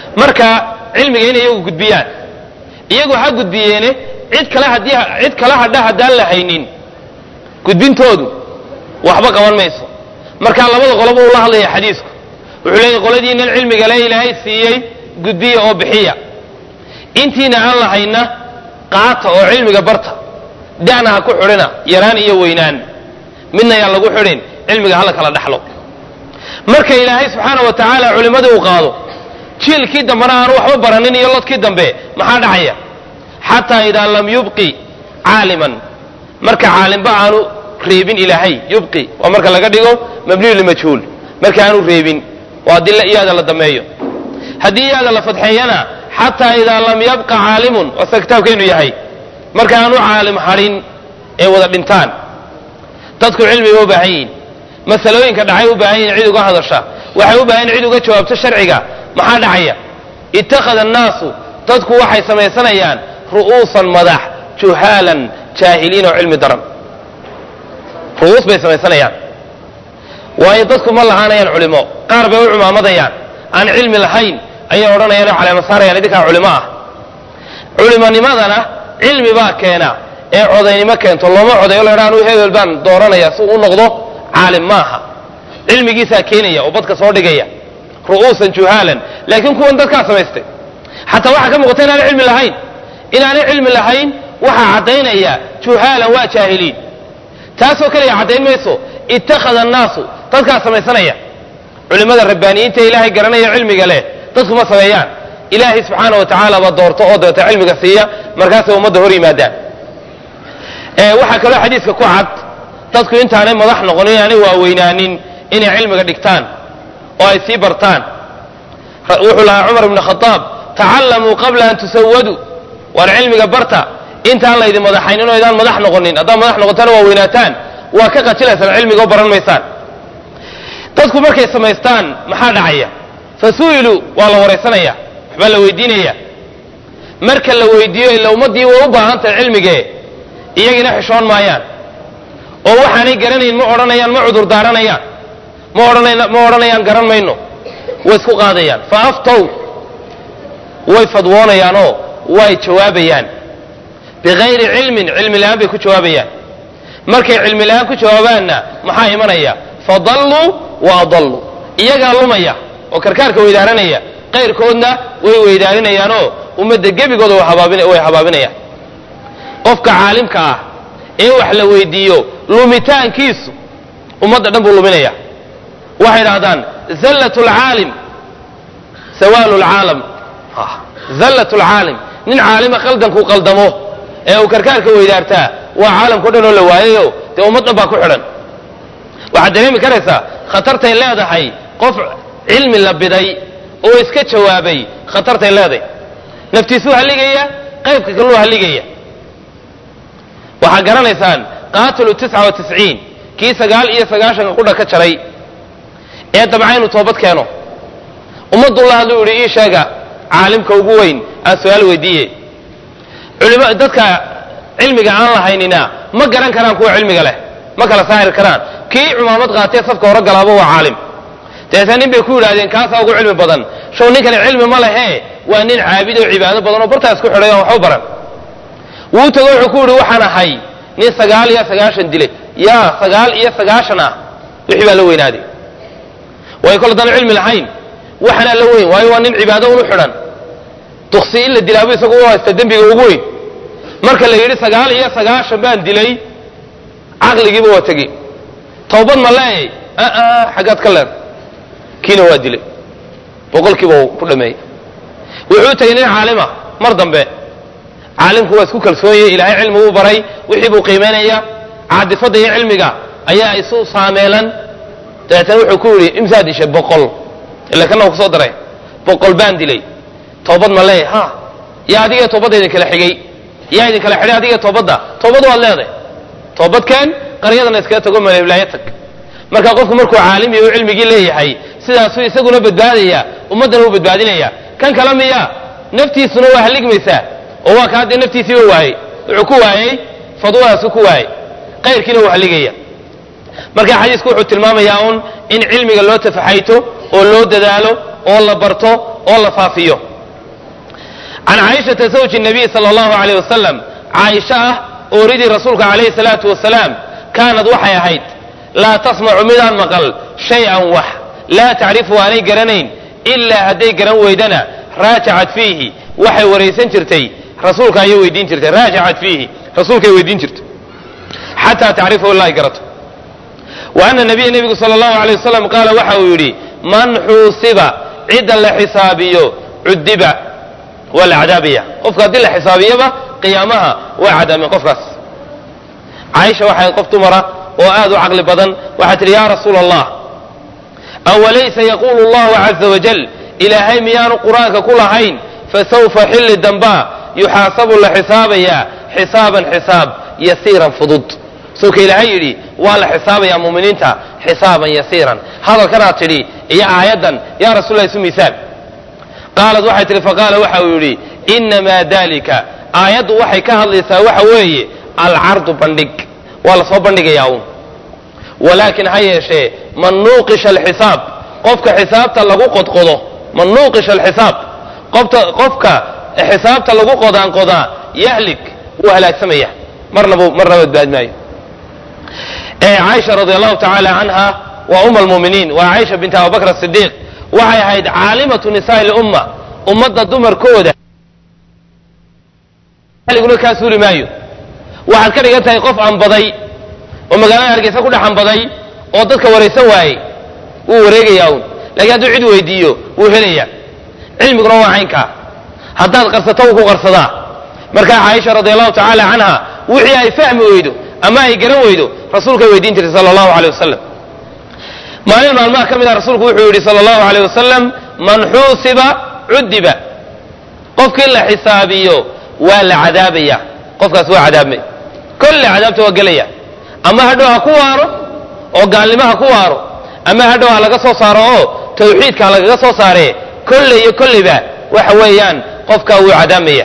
marka cilmiga inay iyagu gudbiyaan iyagu ha gudbiyeene cid kale haddii cid kale hadha haddaan la haynin gudbintoodu waxba qaban mayso marka labada qoloba uu la hadlaya xadiisku wuxuu leeyahy qoladiinan cilmiga le ilaahay siiyey gudbiya oo bixiya intiina aan lahayna qaata oo cilmiga barta da'na ha ku xidhina yaraan iyo weynaan midna yaan lagu xidhin cilmiga hala kala dhaxlo marka ilaahay subxaana wa tacaala culimmadii uu qaado jiilkii dambena aanu waxba baranin iyo lodkii dambe maxaa dhacaya xataa idaa lam yubqi caaliman marka caalimba aanu reebin ilaahay yubqi waa marka laga dhigo mabniyu limajhuul marka aanu reebin waa dilla iyaada la dameeyo haddii iyaada la fadxeeyana xataa idaa lam yabqa caalimun waa sida kitaabkeenu yahay marka aanu caalim hadhin ee wada dhintaan dadku cilmiga u baahan yihin masalooyinka dhacay u baahan yihin cid uga hadasha waxay u baahan yihin cid uga jawaabto sharciga maxaa dhacaya ittakhada annaasu dadku waxay samaysanayaan ru'uusan madax juhaalan jaahiliin oo cilmi daran ru'uus bay samaysanayaan waayo dadku ma lahaanayaan culimo qaar bay u cumaamadayaan aan cilmi lahayn ayay odhanayaan oo caleema saarayaan idinkaa culimo ah culimonimadana cilmi baa keena ee codaynimo keento looma codayo la anu hebel baan dooranaya si uu noqdo caalim maaha cilmigiisaa keenaya oo badka soo dhigaya ru'uusan juhaalan laakiin kuwan dadkaa samaystay xataa waxaa ka muuqata inaanay cilmi lahayn inaanay cilmi lahayn waxaa caddaynaya juhaalan waa jaahiliin taasoo kaliya caddayn mayso ittakhada annaasu dadkaa samaysanaya culimmada rabbaaniyiinta ilaahay garanaya cilmiga leh dadku ma sameeyaan ilaahay subxaana wa tacaala ba doorto oo dabeeta cilmiga siiya markaasay ummadda hor yimaadaan waxaa kaloo xadiiska ku cad dadku intaanay madax noqonin inaanay waaweynaanin inay cilmiga dhigtaan oo ay sii bartaan wuxuu lahaa cumar ibnu khadaab tacallamuu qabla an tusawaduu waar cilmiga barta intaan laydin madaxaynin oo idaan madax noqonin haddaad madax noqotana waa weynaataan waa ka qajilaysaan cilmiga oo baran maysaan dadku markay samaystaan maxaa dhacaya fa su'iluu waa la waraysanaya waxbaa la weydiinaya marka la weydiiyo ila ummaddii way u baahan tahay cilmigee iyagina xishoon maayaan oo waxaanay garanayn ma odhanayaan ma cudur daaranayaan ma odhanayna ma odhanayaan garan mayno way isku qaadayaan fa aftow way fadwoonayaanoo way jawaabayaan bikayri cilmin cilmi la'aan bay ku jawaabayaan markay cilmi la'aan ku jawaabaanna maxaa imanaya fadalluu wa adalluu iyagaa lumaya oo karkaarka weydaaranaya qayrkoodna way weydaarinayaan ummadda gebigooda way habaabinayaan qofka caalimka ah ee wax la weydiiyo lumitaankiisu ummadda dhan buu luminaya waxay idhahdaan zallat lcaalim sawaalu lcaalam zallat lcaalim nin caalima qaldankuu qaldamo ee uu karkaarka weydaartaa waa caalamkao dhan oo la waayayo dee ummad dhan baa ku xidhan waxaad dareemi karaysaa khatartay leedahay qof cilmi la biday oo iska jawaabay khatartay leedahay naftiisuu halligaya qaybka kaluu halligaya waxaad garanaysaan qaatilu tisca wa tisciin kii sagaal iyo sagaashanka qudha ka jaray ee dabca inuu toobad keeno ummaddulla hadluu yidhi ii sheega caalimka ugu weyn aan su-aal weydiiye culima dadka cilmiga aan lahaynina ma garan karaan kuwa cilmiga leh ma kala saahir karaan kii cumaamad qaatee safka hore galaaba waa caalim dabeetna nin bay ku yidhahdeen kaasaa ugu cilmi badan show ninkani cilmi ma lehe waa nin caabid oo cibaado badan oo bartaa isku xidhay oon waxba baran wuu tago wuxuu ku yidhi waxaan ahay nin sagaal iyo sagaashan dilay yaa sagaal iyo sagaashan ah wixii baa la weynaaday waayo kol haddaan cilmi lahayn waxanaa la weyn waayo waa nin cibaado unu xidhan duksi in la dilaabo isagu u haysta dembiga ugu weyn marka la yidhi sagaal iyo sagaashan baan dilay caqligiiba waa tegi towbad ma leeyay aa xaggaad ka leed kiina waa dilay boqolkiiba uu ku dhameeyey wuxuu tegay nin caalima mar dambe caalimku waa isku kalsoonye ilaahay cilmi uu baray wixii buu qiimaynaya caadifadda iyo cilmiga ayaa isu saameelan dabeetana wuxuu ku yidhi imsaad dishay boqol ila kana uu kusoo daray boqol baan dilay toobad ma leeyahay ha yaa adiga toobadda idin kala xigay yaa idin kala xidhay adiga toobadda toobad waad leedahay toobadkeen qaryadana iskaga tago maleblaayo tag marka qofku markuu caalim iyo cilmigii leeyahay sidaasuu isaguna badbaadaya ummaddana uu badbaadinaya kan kale miya naftiisuna waa halligmaysaa oo waa ka haddee naftiisiiba waayey wuxuu ku waayey fadwadaasu ku waayey qayrkiina wuu halligaya marka xadiisku wuxuu tilmaamayaa un in cilmiga loo tafaxayto oo loo dadaalo oo la barto oo la faafiyo can caaishata zawji nabiy sala allahu alayh wasalam caaisha ah ooridii rasuulka calayhi salaatu wasalaam kaanad waxay ahayd laa tasmacu midaan maqal shay-an wax laa tacrifu aanay garanayn ilaa hadday garan weydana raajacat fiihi waxay waraysan jirtay rasuulka ayay weydiin jirtay raajacat fiihi rasuulkay weydiin jirtay xataa tacrifahu ilaa ay garato wa ana nabiya nebigu sala allahu alay wasalam qaala waxa uu yidhi man xuusiba cidda la xisaabiyo cudiba waa la cadaabaya qofka haddii la xisaabiyaba qiyaamaha waa cadaameen qofkaas caaisha waxay qof dumara oo aad u caqli badan waxay tidhi yaa rasuula allah awalaysa yaquulu allahu caza wajal ilaahay miyaanu qur-aanka ku lahayn fasawfa xilli dambaa yuxaasabu la xisaabayaa xisaaban xisaab yasiiran fudud sawka ilaahay yidhi waa la xisaabayaa muminiinta xisaaban yasiiran hadalkanaad tidhi iyo aayaddan yaa rasulla isu miisaan qaalad waxay tihi faqaala waxa uu yidhi inamaa dalika aayaddu waxay ka hadlaysaa waxa weeye alcardu bandhig waa la soo bandhigayaa uun walaakin ha yeeshee man nuuqisha alxisaab qofka xisaabta lagu qodqodo man nuuqisha alxisaab qofta qofka xisaabta lagu qodaanqodaa yahlik wuu halaagsamaya marnaba marna badbaad maayo caaisha radi allahu tacaala canha waa uma almuminiin waa caaisha bint abubakr asidiiq waxay ahayd caalimatu nisaai lumma ummadda dumarkooda liguna kaa suuli maayo waxaad ka dhigan tahay qof anbaday oo magaalada hargeysa ku dhex anbaday oo dadka waraysan waayey wuu wareegayaa uun lakiin hadduu cid weydiiyo wuu helayaa cilmiguna waa caynkaa haddaad qarsato wuu ku qarsadaa markaa caaisha radi allahu tacaala canha wixii ay fahmi weydo ama ay garan weydo rasuulkay weydiin jirtay sala allahu aleyh wasalam maalin maalmaha ka mid ah rasuulku wuxuu yidhi sala allahu aleyh wasalam man xuusiba cudiba qofkii la xisaabiyo waa la cadaabaya qofkaas waa cadaabmay kolle cadaabta waa gelaya ama hadhow ha ku waaro oo gaalnimo ha ku waaro ama hadhow ha laga soo saaro oo tawxiidka ha lagaga soo saaree kolle iyo kolleyba waxa weeyaan qofkaa wuu cadaabmaya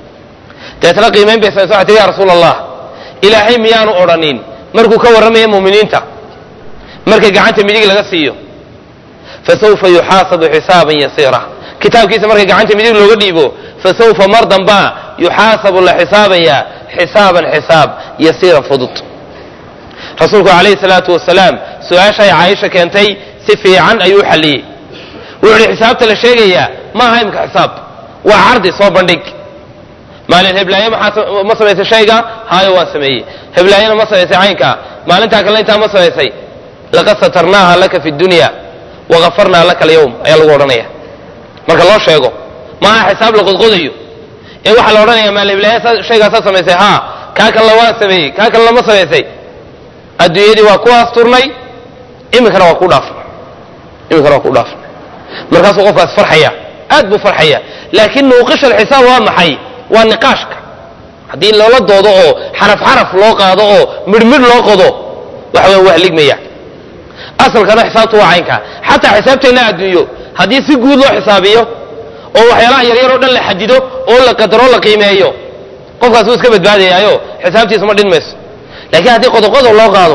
deetna qiimayn bay samaysa waxay tihi ya rasuula allah ilaahay miyaanu odhanin markuu ka warramaya muuminiinta markay gacanta midig laga siiyo fasawfa yuxaasabu xisaaban yasiira kitaabkiisa markay gacanta midig looga dhiibo fasawfa mar dambaa yuxaasabu la xisaabayaa xisaaban xisaab yasiiran fudud rasuulku calayhi salaatu wasalaam su-aashay caaisha keentay si fiican ayuu u xalliyey wuxuu ihi xisaabta la sheegayaa ma aha imka xisaab waa cardi soo bandhig maalin heblaaye ma samaysay shayga haayo waan sameeyey heblaayena ma samaysay caynka maalintaa kalena intaa ma samaysay laqad satarnaaha laka fi dunya wagafarnaa laka alyawm ayaa lagu odhanaya marka loo sheego maaha xisaab la qodqodayo ee waxaa la odhanaya maal heblaaye shaygaasaa samaysay haa kaa kalena waan sameeyey kaa kalena ma samaysay adduunyadii waa ku asturnay iminkana waa ku dhaafnay iminkana waa ku dhaafnay markaasuu qofkaas farxaya aad buu farxaya laakiin nuuqisha alxisaab waa maxay waa niqaashka haddii loola doodo oo xaraf xaraf loo qaado oo midhmidh loo qodo waxa weya waa ligmaya asalkana xisaabtu waa caynkaa xataa xisaabteenna adduunyo haddii si guud loo xisaabiyo oo waxyaalaha yaryar oo dhan la xadido oo la qadaro la qiimeeyo qofkaas wuu iska badbaadayaayo xisaabtiisa ma dhin mayso laakiin haddii qodoqodob loo qaado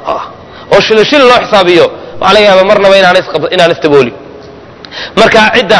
oo shilo shil loo xisaabiyo waxaa laga yaaba marnaba inaan istabooli marka cidda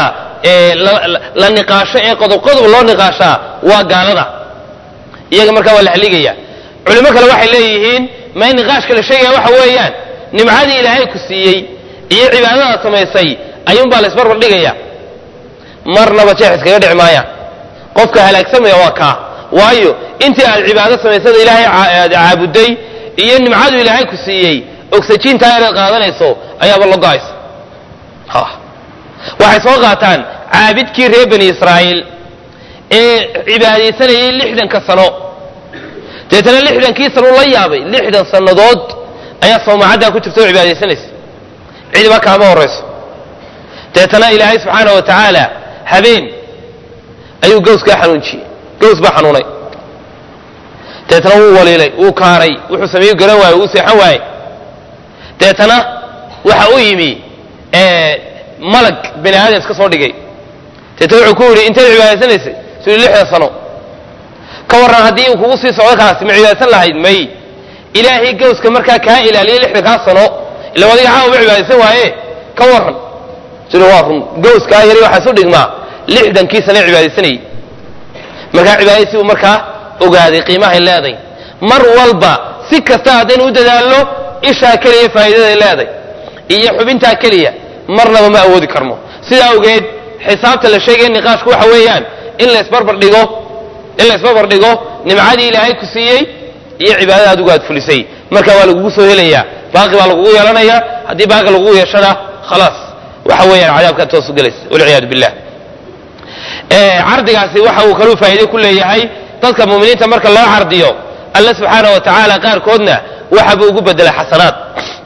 la niqaasho ee qodob-qodob loo niqaashaa waa gaalada iyaga markaa waa la haligaya culimo kale waxay leeyihiin may niqaashka la sheegaya waxa weeyaan nimcadii ilaahay ku siiyey iyo cibaadadaad samaysay ayuunbaa la isbarbar dhigaya marnaba jeex iskaga dhici maayaan qofka halaagsamaya waa kaa waayo intii aad cibaado samaysada ilaahay aad caabuday iyo nimcadu ilaahay ku siiyey oxyjiintaa inaad qaadanayso ayaaba la go-aysa waxay soo qaataan caabidkii reer bani israa'iil ee cibaadaysanayay lixdanka sano deetana lixdankii sano la yaabay lixdan sannadood ayaa soomacaddaa ku jirta oo cibaadaysanaysa cidiba kaama horayso deetana ilaahay subxaana wa tacaala habeen ayuu gawskaa xanuunjiyey gaws baa xanuunay deetana wuu waliilay wuu kaaray wuxuu sameeyu garan waayey wuu seexan waayey deetana waxa u yimi malag bani aadam iska soo dhigay deetana wuxuu ku yidhi inteed cibaadaysanaysay su yidhi lixdan sano ka warran haddii uu kugu sii socdo kaasi ma cibaadaysan lahayd may ilaahay gawska markaa kaa ilaaliyay lixdankaa sano ila adiga caawa ma cibaadaysan waaye ka warran sida waa run gowskaa yari waxaa isu dhigmaa lixdankii sane cibaadaysanayay markaa cibaadaysi uu markaa ogaaday qiimahay leeday mar walba si kasta haddaynu u dadaalno ishaa keliya faa'iidaday leeday iyo xubintaa keliya marnaba ma awoodi karno sidaa awgeed xisaabta la sheegaya niqaashku waxa weeyaan in laysbarbar dhigo in laysbarbar dhigo nimcadii ilaahay ku siiyey iyo cibaadada adigu aad fulisay marka waa lagugu soo helayaa baaqi baa lagugu yeelanayaa haddii baaqi lagugu yeeshana khalaas waxa weeyaan cadaabkaad toosu gelaysa walciyaadu billah cardigaasi waxa uu kaluu faa'iide ku leeyahay dadka mu'miniinta marka loo cardiyo alla subxaana wa tacaala qaarkoodna waxabuu ugu bedelay xasanaad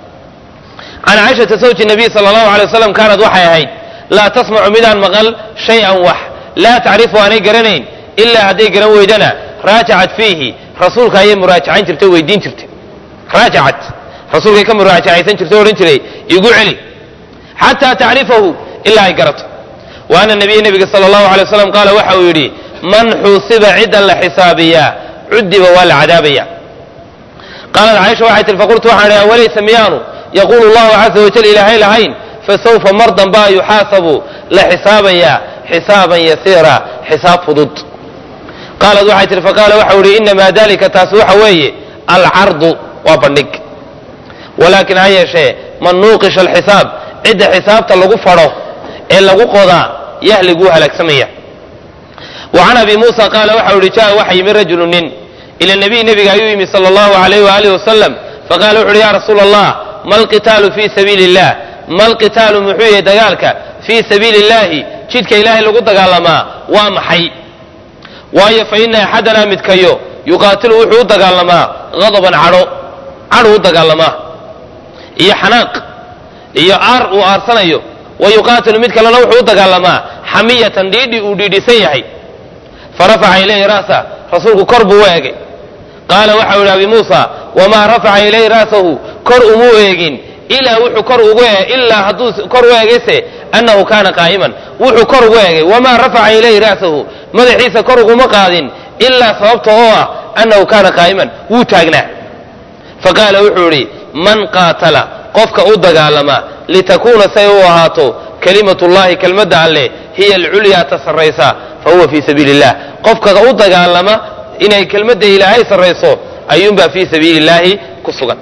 can caaishata sawji nabiy sala allahu alay wasalam kaanad waxay ahayd laa tasmacu midaan maqal shay-an wax laa tacrifu aanay garanayn ilaa hadday garan weydana raajacat fiihi rasuulka ayay muraajacayn jirtay o weydiin jirtay raajacat rasuulkay ka muraajacaysan jirtay o odhan jiray igu celi xataa tacrifahu ilaa ay garato wa ana nabiya nebiga sala allahu alay wasalam qaala waxa uu yidhi man xuusiba ciddan la xisaabiyaa cudiba waa la cadaabaya qaalat caaisha waxay tihi faqultu waxaan idhi awalaysa miyaanu yaquulu allahu caza wajal ilaahay lahayn fasawfa mar dambaa yuxaasabu la xisaabayaa xisaaban yasiira xisaab fudud qaalat waxay tihi faqaala waxau ihi inamaa dalika taasi waxa weeye alcardu waa bandhig walaakin ha yeeshee man nuuqisha alxisaab cidda xisaabta lagu fadho ee lagu qodaa yahliguu halaagsamaya wa can abi muusa qaala waxau ihi jaa waxa yimi rajulu nin ila nabiy nebiga ayuu yimi sala allahu alayh waalihi wasalam faqala wuxu uhi ya rasuula allah ma alqitaalu fii sabiili illah ma alqitaalu muxuu yahay dagaalka fii sabiili illahi jidka ilaahay lagu dagaalamaa waa maxay waayo fa ina axadanaa midkayo yuqaatilu wuxuu u dagaalamaa hadaban cadho cadhu u dagaalamaa iyo xanaaq iyo aar uu aarsanayo wa yuqaatilu mid kalena wuxuu u dagaalamaa xamiyatan dhiidhi uu dhiidhisan yahay farafaca ilayhi ra'sa rasuulku kor buu u eegay qaala waxau yidhi abi muusa wamaa rafaca ilayhi ra'sahu kor umuu eegin ilaa wuxuu kor ugu ilaa hadduu kor u eegayse annahu kaana qaa'iman wuxuu kor ugu eegay wamaa rafaca ilayhi ra'sahu madaxiisa kor uguma qaadin ilaa sababta oo ah annahu kaana qaa'iman wuu taagnaa faqaala wuxuu idhi man qaatala qofka u dagaalama litakuuna say u ahaato kalimatullahi kelmadda alleh hiya alculyaa ta sarraysa fa huwa fii sabiili illah qofka u dagaalama inay kelmadda ilaahay sarrayso ayuunbaa fii sabiili illaahi ku sugan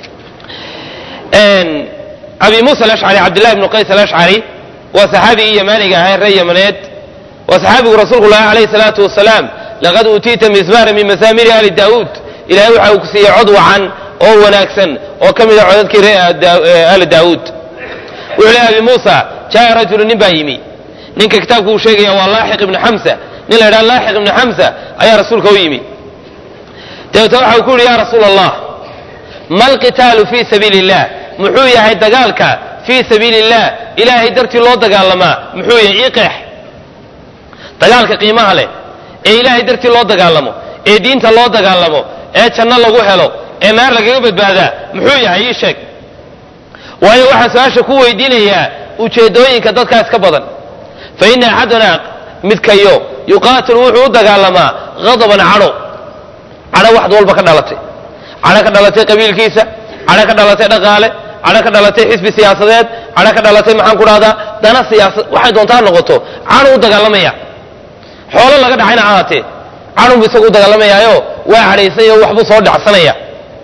abi muusa alashcari cabdillahi bnu qays alashcari waa saxaabigii yamaaniga ahaa reer yamaneed waa saxaabigu rasuulku lahi alayhi salaatu wasalaam laqad uutiita mismaara min masaamiri ali daa'uud ilahay waxa uu ku siiyey cod wacan oo wanaagsan oo ka mid a codadkii reer ali daa'uud wuxuu lehy abi muusa jaa rajulu nin baa yimi ninka kitaabku uu sheegaya waa laaxiq ibnu xamsa nin la yidhaha laaxiq ibnu xamsa ayaa rasuulka u yimi dabeetna waxa uu ku yidhi ya rasuula allah ma alqitaalu fii sabiili illah muxuu yahay dagaalka fii sabiili illah ilaahay dartii loo dagaalamaa muxuu yahay ii qeex dagaalka qiimaha leh ee ilaahay dartii loo dagaalamo ee diinta loo dagaalamo ee janno lagu helo ee naar lagaga badbaadaa muxuu yahay ii sheeg waayo waxaan su-aasha ku weydiinayaa ujeeddooyinka dadkaas ka badan fa ina axaduna midkayo yuqaatilu wuxuu u dagaalamaa hadaban cadho cadho waxd walba ka dhalatay cadho ka dhalatay qabiilkiisa cadho ka dhalatay dhaqaale cadho ka dhalatay xisbi siyaasadeed cadho ka dhalatay maxaan ku dhahdaa dana siyaasad waxay doontaa noqoto cadho u dagaalamaya xoolo laga dhacayna ahaatee cadhunbu isagu u dagaalamayaayo waa cadhaysanyo waxbuu soo dhacsanaya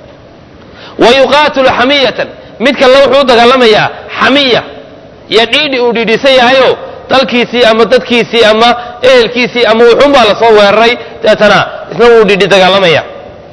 wa yuqaatilu xamiyatan mid kale wuxuu u dagaalamayaa xamiya iyo dhiidhi uu dhiidhisan yahayo dalkiisii ama dadkiisii ama ehelkiisii ama wuxuunbaa lasoo weeraray deetana isna wuu dhiidhi dagaalamaya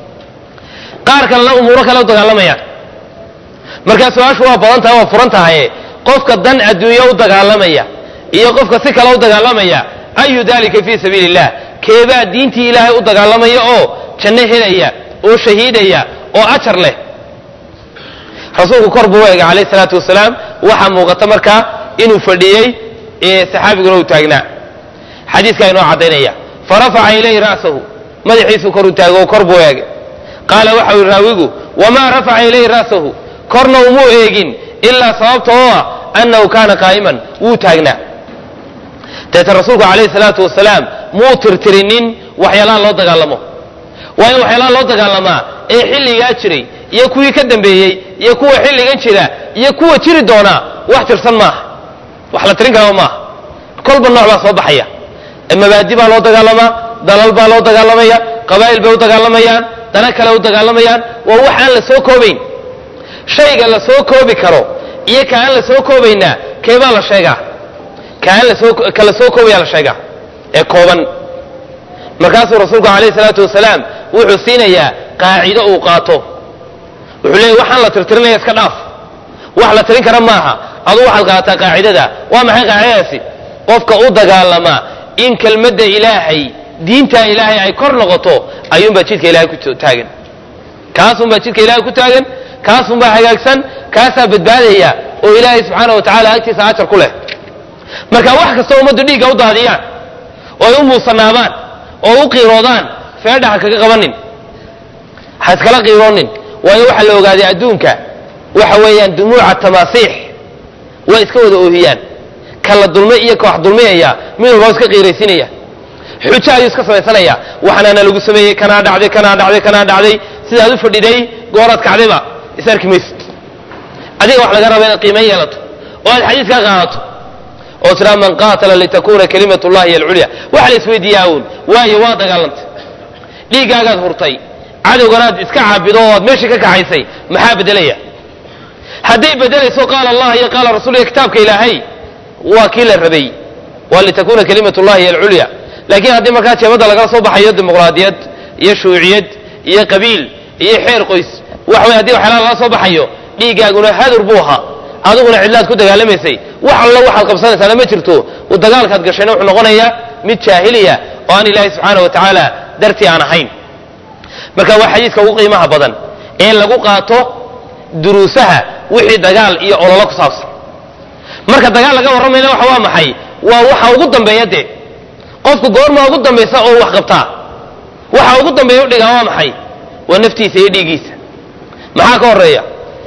qaar kalena umuuro kale u dagaalamayaan markaa su-aashu waa badan tahay waa furan tahaye qofka dan adduunye u dagaalamaya iyo qofka si kale u dagaalamaya ayu dalika fii sabiili illah keebaa diintii ilaahay u dagaalamaya oo janno helaya oo shahiidaya oo ajar leh rasuulku kor buu u eegay calayh salaatu wasalaam waxaa muuqata markaa inuu fadhiyey saxaabiguna uu taagnaa xadiiskaa inoo caddaynaya farafaca ilayhi ra'sahu madaxiisuu kor u taago oo kor buu eegay qaala waxau yihi raawigu wamaa rafaca ilayhi ra'sahu korna umuu eegin ilaa sababta oo ah annahu kaana qaa'iman wuu taagnaa deeta rasuulku calayhi salaatu wasalaam muu tirtirinin waxyaalaha loo dagaalamo waayo waxyaalaha loo dagaalamaa ee xilligaa jiray iyo kuwii ka dambeeyey iyo kuwa xilligan jira iyo kuwa jiri doonaa wax tirsan maaha wax la tirin karaba maaha kolba nooc baa soo baxaya mabaadi baa loo dagaalamaa dalal baa loo dagaalamaya qabaa'il bay u dagaalamayaan dana kale u dagaalamayaan waa wax aan la soo koobayn shayga la soo koobi karo iyo ka aan la soo koobaynaa keebaa la sheegaa ka aan lasoo ka la soo koobaya la sheegaa ee kooban markaasuu rasuulku calayhi salaatu wasalaam wuxuu siinayaa qaacido uu qaato wuxuu leeyay waxaan la tirtirinaya iska dhaaf wax la tirin kara maaha aduu waxaad qaataa qaacidada waa maxay qaacidadaasi qofka u dagaalama in kelmadda ilaahay diinta ilaahay ay kor noqoto ayuunbaa jidka ilahay ku taagan kaasunbaa jidka ilahay ku taagan kaasunbaa hagaagsan kaasaa badbaadaya oo ilaahay subxaana wa tacaala agtiisa ajar ku leh marka wax kastoo ummaddu dhiigga u daadiyaan oo ay u muusanaabaan oo u qiiroodaan feedha ha kaga qabanin ha iskala qiiroonin waayo waxaa la ogaaday adduunka waxa weeyaan dumuuca tamaasiix way iska wada oohiyaan kala dulme iyo koox dulmiyaya mid walba iska qiiraysinaya xujo ayuu iska samaysanaya waxanaana lagu sameeyey kanaa dhacday kanaa dhacday kanaa dhacday sidaad u fadhiday gooraad kacdayba is arki maysid adiga wax laga raba inaad qiiman yeelato oo aad xadiiskaa qaadato oo tiraa man qaatala litakuna kalimat llahi hiy alculya waxa la isweydiiyaa uun waayo waa dagaalantay dhiiggaagaad hurtay cadowganaad iska caabido oo aad meeshii ka kaxaysay maxaa bedelaya hadday bedelayso qaala allah iyo qaala rasul iyo kitaabka ilaahay waa kii la rabay waa litakuna kalimat llahi hiy alculya laakiin haddii markaa jeebadda lagala soo baxayo dimuqraadiyad iyo shuuciyad iyo qabiil iyo xeer qoys wax wey hadii waxyaalaha lala soo baxayo dhiiggaaguna hadur buu ahaa adiguna cidlaad ku dagaalamaysay wax allo waxaad qabsanaysaana ma jirto dagaalkaad gashayna wuxuu noqonayaa mid jaahiliya oo aan ilaahay subxaana wa tacaala dartii aan ahayn marka waa xadiiska ugu qiimaha badan ee lagu qaato duruusaha wixii dagaal iyo ololo ku saabsan marka dagaal laga warramayna waxa waa maxay waa waxa ugu dambeeya dee qofku goorma ugu dambaysa oo wax qabtaa waxa ugu dambeeya u dhigaa waa maxay waa naftiisa iyo dhiiggiisa maxaa ka horeeya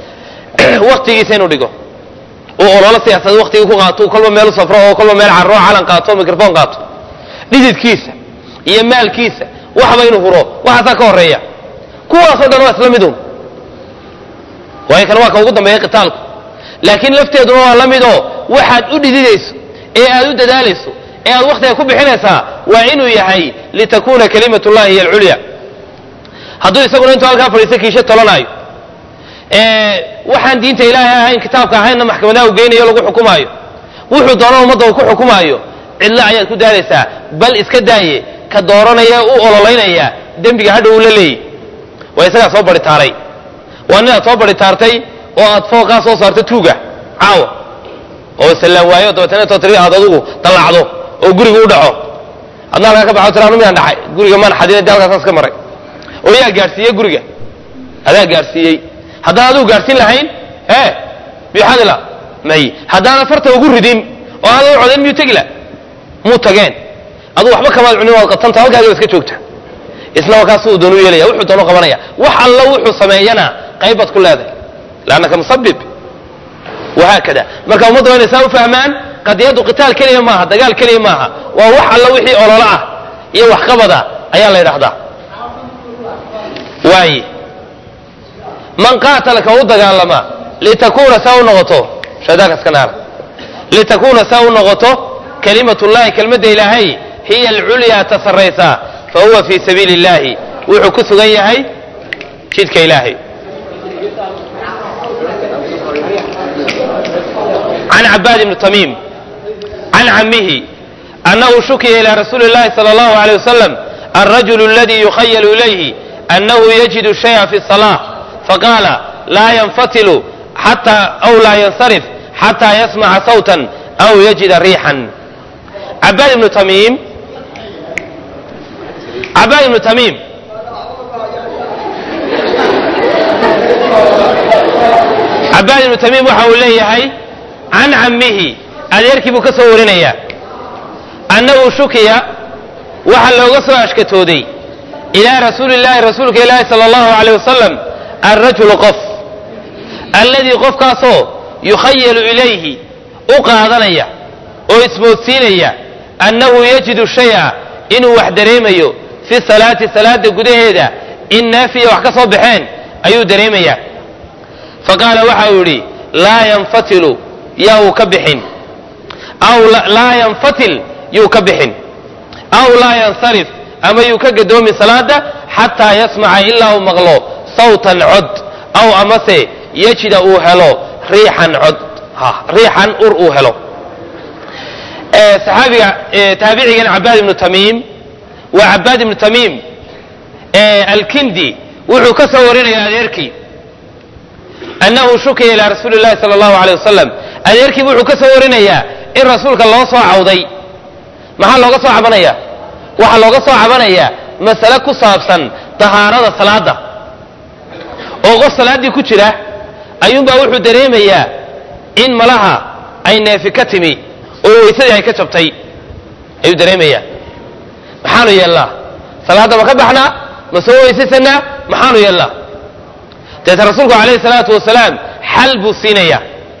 waktigiisa inuu dhigo uu ololo siyaasad waktigii ku qaato kolba meel u safro oo kolba meel carro calan qaato microphone qaato dhididkiisa iyo maalkiisa waxba inuu huro waxaasaa ka horeeya kuwaasoo dhan waa isla midun waayo kan waa ka ugu dambeeya qitaalku laakiin lafteeduna waa la mid oo waxaad u dhididayso ee aad u dadaalayso ee aad waktiga ku bixinaysaa waa inuu yahay litakuna kalimat llahi hiy alculya hadduu isaguna intuu halkaa fadhiista kiisho tolanaayo waxaan diinta ilaahay ahayn kitaabka ahaynna maxkamadaha u geynayo lagu xukumaayo wuxuu doona ummadda uu ku xukumaayo cidlo ayaad ku daadaysaa bal iska daaye ka dooranaya u ololaynaya dembiga hadha uu la leeyay waa isagaa soo baritaaray waa ninaad soo baritaartay oo aad fooqaa soo saarto tuuga caawa oo sallaan waayo dabeetana intoo tiri aad adugu dallacdo oo guriga u dhaco adna halkaa ka baxo tiraanu midaan dhacay guriga maan xadina de halkaasaan iska maray oo yaa gaadhsiiyey guriga adaa gaadhsiiyey haddaan adigu gaadhsiin lahayn e bixadila may haddaan farta ugu ridin oo aan u codayn miyuu tegi la muu tageen aduu waxba kamaad cunin waad qatanta halkaagiba iska joogta isna markaas uu doonu yeelaya wuxuu doonu qabanaya wax alla wuxuu sameeyana qayb baad ku leedahay laannaka musabib wahaakada marka ummadda waa inay saa u fahmaan qadiyaddu qitaal keliya maaha dagaal keliya maaha waa wax alla wixii ololo ah iyo waxqabada ayaa la yidhahdaa waaye man qaatala ka u dagaalama litakuna saa u noqoto shaydaanka iska naara litakuna saa u noqoto kalimat llahi kelmadda ilaahay hiya alculyaa ta sarraysa fa huwa fii sabiili illahi wuxuu ku sugan yahay jidka ilaahay can cabaad ibni tamiim can camihi annahu shukiya ila rasuuli اllahi salى اllahu alيyه wasalam alrajulu aladi yukhayalu ilayhi annahu yajidu shaya fi الصalaة faqaala laa yanfatilu xata aw laa yansarif xataa yasmaca sawtan aw yajida riixan cabaad ibnu tamiim cabaad ibnu tamiim cabaad ibnu tamiim waxa uu leeyahay can cammihi adeerkii buu ka soo warinaya annahu shukiya waxa looga soo ashkatooday ilaa rasuuli llahi rasuulka ilaahi sala allahu aleyh wasalam alrajulu qof alladii qofkaasoo yukhayalu ilayhi u qaadanaya oo ismoodsiinaya annahu yajidu shaya inuu wax dareemayo fi salaati salaada gudaheeda in naafiya wax ka soo baxeen ayuu dareemayaa faqaala waxa uu yidhi laa yanfatilu yaa uu ka bixin aw laa yanfatil yuu ka bixin aw laa yansarif ama yuu ka gadoomin salaada xataa yasmaca ilaa uu maqlo sawtan cod aw amase yajida uu helo riixan cod riixan ur uu helo saxaabiga taabicigan cabaad ibnu tamiim waa cabaad ibnu tamiim alkindi wuxuu ka soo warinaya adeerkii annahu shukiya ilaa rasuuli llahi sala allahu aleyh wasalam adeerkii wuxuu ka soo warinayaa in rasuulka loo soo cawday maxaa looga soo cabanaya waxaa looga soo cabanayaa masale ku saabsan dahaarada salaada oo qof salaaddii ku jira ayuunbaa wuxuu dareemayaa in malaha ay neefi ka timi oo weysadii ay ka jabtay ayuu dareemayaa maxaanu yeelnaa salaadda ma ka baxnaa ma soo weysaysanaa maxaanu yeelnaa deeta rasuulku calayhi salaatu wasalaam xal buu siinaya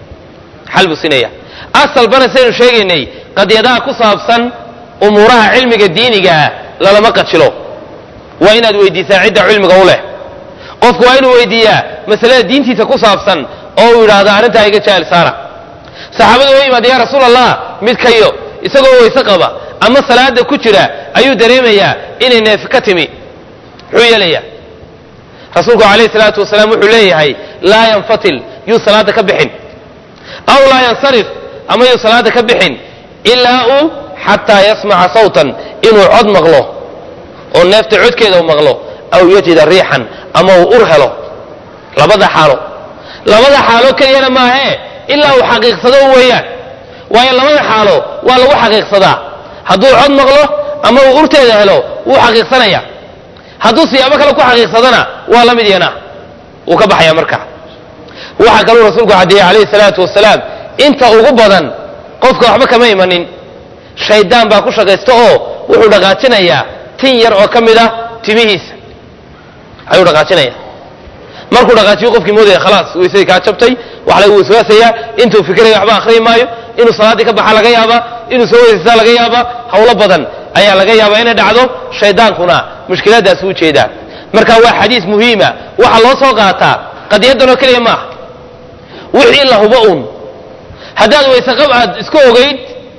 xal buu siinaya asalbana saynu sheegaynay qadyadaha ku saabsan umuuraha cilmiga diinigaa lalama qajilo waa inaad weydiisaa cidda cilmiga u leh qofku waa inuu weydiiyaa masalada diintiisa ku saabsan oo uu yidhaahdo arrintaa iga jaahil saara saxaabadu wa yimaada ya rasuul allah midkayo isagoo weyse qaba ama salaada ku jira ayuu dareemayaa inay neefi ka timi muxuu yeelayaa rasuulku calayhi salaatu wasalaam wuxuu leeyahay laa yanfatil yuu salaada ka bixin aw laa yansarif ama yuu salaada ka bixin ilaa uu xataa yasmaca sawtan inuu cod maqlo oo neefta codkeeda u maqlo aw yajida riixan ama uu ur helo labada xaalo labada xaalo keliyana maahee ilaa uu xaqiiqsado weeyaan waayo labada xaalo waa lagu xaqiiqsadaa hadduu cod maqlo ama uu urteeda helo wuu xaqiiqsanaya hadduu siyaabo kale ku xaqiiqsadana waa la mid yana wuu ka baxaya marka waxaa kaluu rasuulku caddeeyey calayhi salaatu wasalaam inta ugu badan qofka waxba kama imanin shaydaan baa ku shaqaysta oo wuxuu dhaqaajinayaa tin yar oo ka mid ah timihiisa ayuu dhaqaajinaya markuu dhaqaajiyo qofkii moodaya khalaas weysadii kaa jabtay wax lagu waswaasayaa intuu fikiraya waxba akhriyi maayo inuu salaaddii ka baxa laga yaabaa inuu soo weysaysaa laga yaabaa hawlo badan ayaa laga yaabaa inay dhacdo shaydaankuna mushkiladaas u jeedaa marka waa xadiis muhiima waxaa loo soo qaataa qadiyadanoo keliya maaha wixii la hubo un haddaad weyseqab aad isku ogayd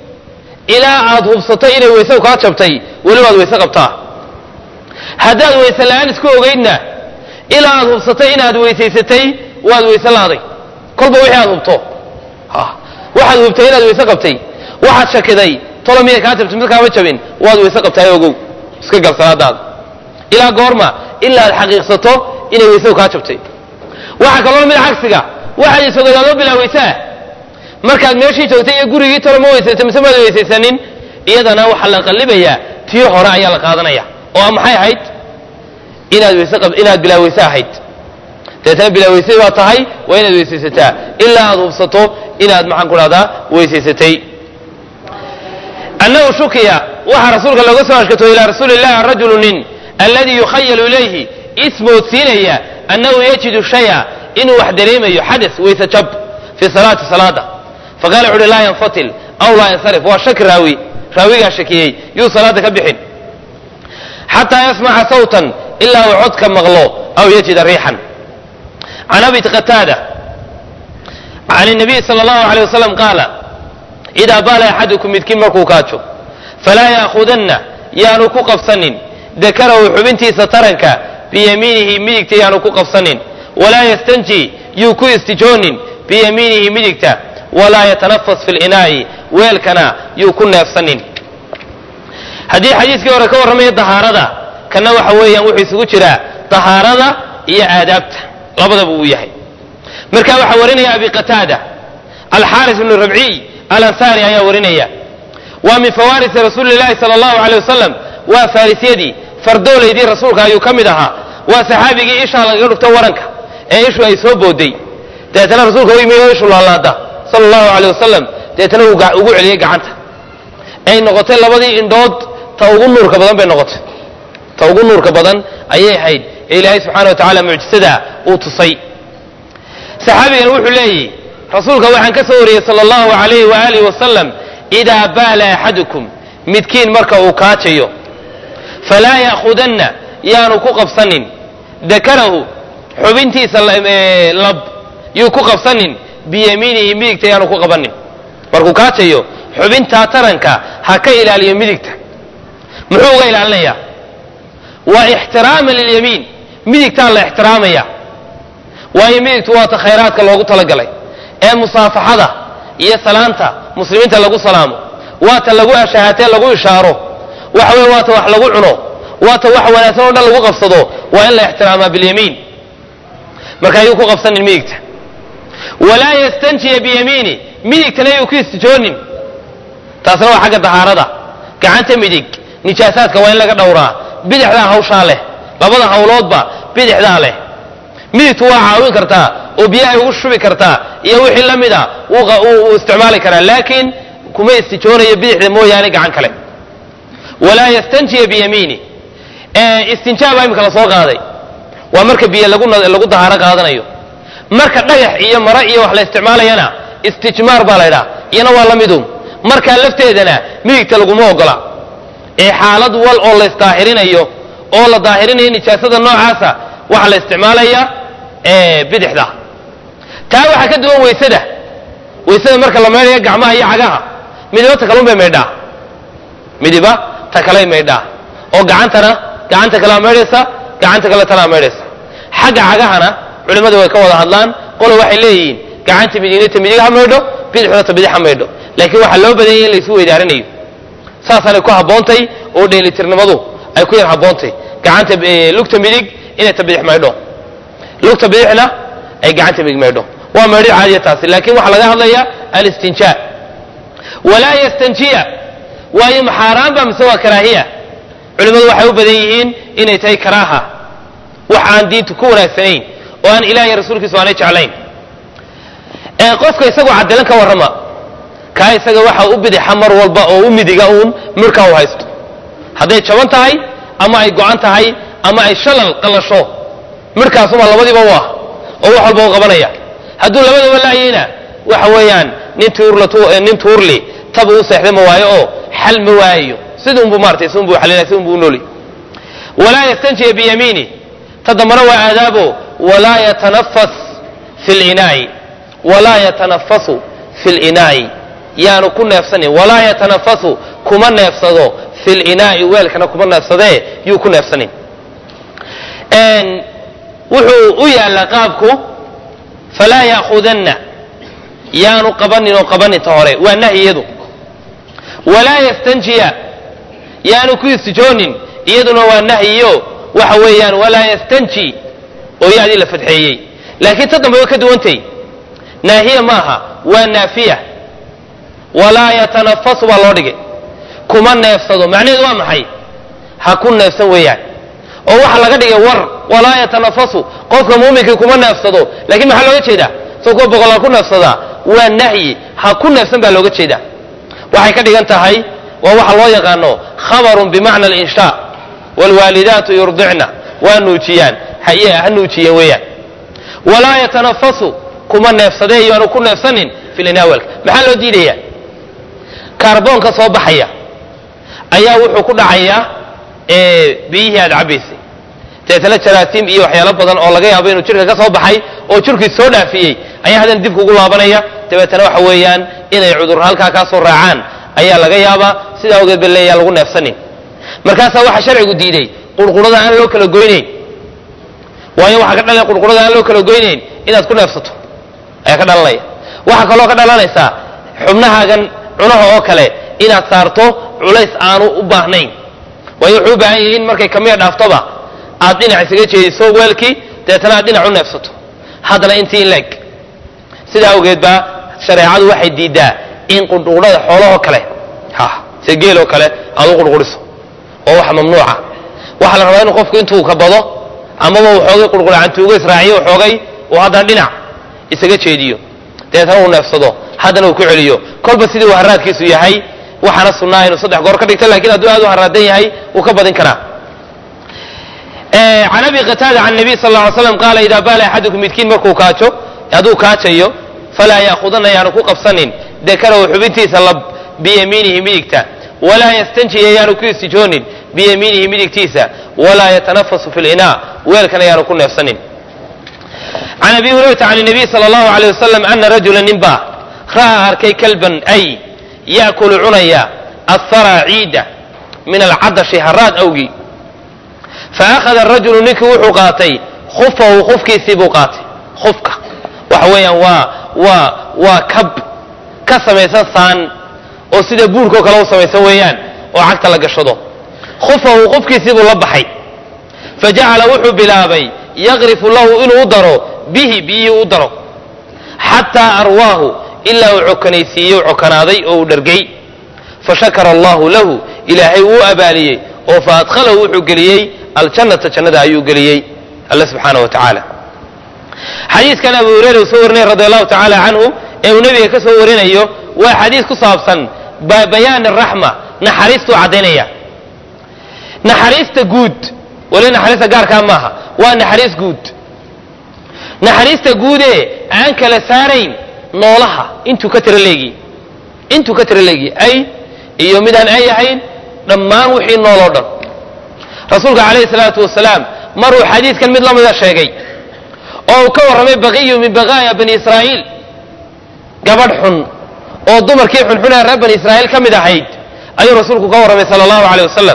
ilaa aad hubsatay inay weysadu kaa jabtay welibaad weyse qabtaa haddaad weyse la-aan isku ogaydna ilaa aad hubsatay inaad weysaysatay waad weyse laaday kolba wixii aad hubto waxaad hubtay inaad weyse qabtay waxaad shakiday tolo miyay kaa jabtay mid kaama jabin waad weyse qabtaay ogow iska gal salaadaada ilaa goorma ilaa aad xaqiiqsato inay weysadu kaa jabtay waxaa kaloo mid cagsiga waxaad isogodaadoo bilaa weysaa markaad meeshii joogtay iyo gurigii tolo ma weysaysa mise maad weysaysanin iyadana waxaa la qallibayaa tii hore ayaa la qaadanaya oo maxay ahayd inaad weyse inaad bilaa weyse ahayd deetana bilaa weyse baa tahay waa inaad weysaysataa ilaa aad hubsato inaad maxaan ku dhahdaa weysaysatay annahu shukiya waxaa rasuulka looga soo ashkatooy ilaa rasuuli illahi rajulu nin alladii yukhayalu ilayhi ismoodsiinaya annahu yajidu shaya inuu wax dareemayo xadas weyse jab fi salaati salaada faqala wuxu uhi laa yanfatil aw laa yansarif waa shaki raawi raawigaa shakiyey yuu salaada ka bixin xataa yasmaca sawtan ilaa uu codka maqlo aw yajida riixan can abi qataada can nabiy sala allahu aleyh wasalam qaala idaa baala axadukum midkiin markuu kaajo falaa ya'khudanna yaanu ku qabsanin dakarahu xubintiisa taranka biyamiinihi midigta yaanu ku qabsanin walaa yastanji yuu ku istijoonin biyamiinihi midigta walaa yatanafas fi linaa'i weelkana yuu ku neefsanin haddii xadiiskii hore ka warramaya dahaarada kana waxa weeyaan wuxuu isugu jiraa dahaarada iyo aadaabta labadaba uu yahay marka waxaa warinaya abi qataada alxaaris ibnu rabciy alansaari ayaa warinaya waa min fawarisi rasuuli llahi sala allahu aleyh wasalam waa faarisyadii fardoolaydii rasuulka ayuu ka mid ahaa waa saxaabigii ishaa lagaga dhufto waranka ee ishu ay soo booday deetana rasuulka u yimi oo ishu laalaada sala allahu aleyh wasalam deetana uu ugu celiyey gacanta ay noqotay labadii indhood ta ugu nuurka badan bay noqotay ta ugu nuurka badan ayay ahayd ee ilaahay subxana wa tacaala mucjisada uu tusay saxaabigan wuxuu leeyihi rasuulka waxaan ka soo wariyey sala allahu alayhi waaalih wasalam idaa baala axadukum midkiin marka uu kaajayo falaa ya'khudanna yaanu ku qabsanin dakarahu xubintiisa lab yuu ku qabsanin biyamiinihi midigta yaanu ku qabanin markuu kaajayo xubintaa taranka ha ka ilaaliyo midigta muxuu uga ilaalinayaa waa ixtiraaman lilyamiin midigtaa la ixtiraamaya waayo midigtu waata khayraadka loogu talagalay ee musaafaxada iyo salaanta muslimiinta lagu salaamo waata lagu ashahatee lagu ishaaro waxa weye waata wax lagu cuno waata wax wanaagsan oo dhan lagu qabsado waa in la ixtiraamaa bilyamiin marka ayuu ku qabsanin midigta walaa yastanjiya biyamiini midigtana yuu ku istijoonin taasna waa xagga dahaarada gacanta midig nijaasaadka waa in laga dhowraa bidixdaa hawshaa leh labada hawloodba bidixdaa leh midigtu waa caawin kartaa oo biyahay ugu shubi kartaa iyo wixii la mida uu isticmaali karaa laakiin kuma istijoonayo bidixda mooyaane gacan kale walaa yastanjiya biyamiini istinjaa baa imika la soo qaaday waa marka biyo lagu dahaaro qaadanayo marka dhagax iyo mare iyo wax la isticmaalayana istijmaar baa la ydhaha iyana waa la midun markaa lafteedana midigta laguma ogola ee xaalad wal oo la isdaahirinayo oo la daahirinayo nijaasada noocaasa waxaa la isticmaalaya bidixda taa waxaa ka duwan weysada weysada marka la maydhayo gacmaha iyo cagaha midiba ta kalun bay maydhaa midiba ta kaley maydhaa oo gacantana gacanta kalea maydhaysa gacanta kale tanaa maydhaysa xagga cagahana culimmadu way ka wada hadlaan qolo waxay leeyihiin gacanta midignata midig ha maydho bidixda ta bidix ha maydho laakiin waxaa loo badanyay in laysu weydaarinayo saasaanay ku habboontay oo dheelitirnimadu ay ku yar habboontay gacanta lugta midig inay ta bidix maydho lugta bidixna ay gacanta midig maydho waa maydho caadiya taasi laakiin waxaa laga hadlaya alistinjaa walaa yastanjiya waayo maxaaraan ba mise waa karaahiya culimmadu waxay u badan yihiin inay tahay karaaha wax aan diintu ku wanaagsanayn oo aan ilaah iyo rasuulkiisu aanay jeclayn qofka isagoo cadilan ka warrama kaa isaga waxa u bidixa mar walba oo u midiga uun midhkaa u haysto hadday jaban tahay ama ay go-an tahay ama ay shalal qalasho midhkaasuma labadiiba u ah oo wax walba u qabanaya hadduu labadaba laayeyna waxa weeyaan nin tuurnin tuurli tabu u seexda ma waayo oo xal ma waayayo sidunbu maratay sidunbu xalinaya sidunbu u nooli walaa yastanjiya biyamiini ta dambana waa aadaabo walaa yatanafas fi linaa'i walaa yatanafasu fi linaa'i yaanu ku neefsanin walaa yatanafasu kuma neefsado fi linaa'i weelkana kuma neefsadee yuu ku neefsanin wuxuu u yaallaa qaabku falaa ya'khudanna yaanu qabanin oo qabanin ta hore waa nahyiyadu walaa yastanjiya yaanu ku istijoonin iyaduna waa nahyiyo waxa weeyaan walaa yastanji oo yaadii la fadxeeyey laakiin ta dambe way ka duwantay naahiya maaha waa naafiya walaa yatanafasu baa loo dhigay kuma neefsado macnaheedu waa maxay ha ku neefsan weeyaan oo waxa laga dhigay war walaa yatanafasu qofka muuminkii kuma neefsado lakiin maxaa looga jeedaa soo kuwa boqol ha ku neefsadaa waa nahyi ha ku neefsan baa looga jeedaa waxay ka dhigan tahay waa waxa loo yaqaano khabarun bimacna alinshaa waalwaalidaatu yurdicna waa nuujiyaan ha nuujiyeen weeyaan walaa yatanafasu kuma neefsadee yaanu ku neefsanin filinawalka maxaa loo diidayaa kaarboonka soo baxaya ayaa wuxuu ku dhacayaa biyihii aad cabaysay deetana jaraasiim iyo waxyaalo badan oo laga yaabo inuu jirka ka soo baxay oo jirkii soo dhaafiyey ayaa haddana dib kugu laabanaya dabeetana waxa weeyaan inay cudur halkaa kaa soo raacaan ayaa laga yaabaa sidaa awgeed ba leeyaa lagu neefsanin markaasaa waxaa sharcigu diiday qurqurada aan loo kala goynayn waayo waxaa ka dhalanaya qurqurada aan loo kala goynayn inaad ku neefsato ayaa ka dhalanaya waxaa kaloo ka dhalanaysaa xubnahaagan cunaha oo kale inaad saarto culays aanu u baahnayn waayo wuxuu u baahan yahay in markay kamiya dhaaftoba aad dhinac isaga jeediso weelkii deetana aad dhinac u neefsato haddana intii in leeg sidaa awgeed baa shareecadu waxay diidaa in qurqurada xoolahoo kale ha se geeloo kale aad u qurquriso oo wax mamnuuca waxaa la rabaa inuu qofku intuu ka bado amaba uu xoogay qurquracantuugo israaciyo xoogay uu haddana dhinac isaga jeediyo dabeetana uu neefsado haddana uu ku celiyo kolba sidii uu haraadkiisu yahay waxaana sunnaa inuu saddex goor ka dhigto lakin hadduu aad u haraadan yahay wuu ka badin karaa can abi qataada can nabiy sal lla ly slam qaala idaa baala axadukum midkiin markuu kaajo hadduu kaajayo falaa ya'khudanna yaanu ku qabsanin dakarahu xubintiisa lab biyamiinihi midigta walaa yastanjiya yaanu ku istijoonin biyamiinihi midigtiisa walaa yatanafasu fi linaa weelkana yaanu ku neefsanin can abi hurayrata can nabiy sala allahu aleyh wasalam ana rajula ninbaa ra'aa arkay kalban ay ya'kulu cunaya athara ciida min alcadashi haraad awgii fa akhada arajulu ninkii wuxuu qaatay khufahu khufkiisii buu qaatay khufka waxa weeyaan waa waa waa kab ka samaysan saan oo sida buurkao kale u samaysan weeyaan oo cagta la gashado khufahu khufkiisii buu la baxay fa jacala wuxuu bilaabay yaqrifu lahu inuu u daro bihi biyihii u daro xataa arwaahu ilaa uu cokanaysiiyey u cokanaaday oo uu dhargay fa shakara allahu lahu ilaahay wuu abaaliyey oo fa adkhalahu wuxuu geliyey aljannata jannada ayuu geliyey alle subxaana wa tacaala xadiiskan abu hureyra uu soo warinaya radi allahu tacaala canhu ee uu nebiga ka soo warinayo waa xadiis ku saabsan bayaan araxma naxariistuu caddaynaya naxariista guud wali naxariista gaarkaa maaha waa naxariis guud naxariista guudee aan kala saarayn noolaha intuu ka tira leegi intuu ka tira leegi ay iyo midaan ay ahayn dhammaan wixii nool oo dhan rasuulka calayhi salaatu wasalaam maruu xadiiskan mid lamida sheegay oo uu ka warramay baqiyu min baqaaya bani israa'iil gabadh xun oo dumarkii xunxun ee reer bani israa'iil ka mid ahayd ayuu rasuulku ka warramay sala allahu caleyh wasalam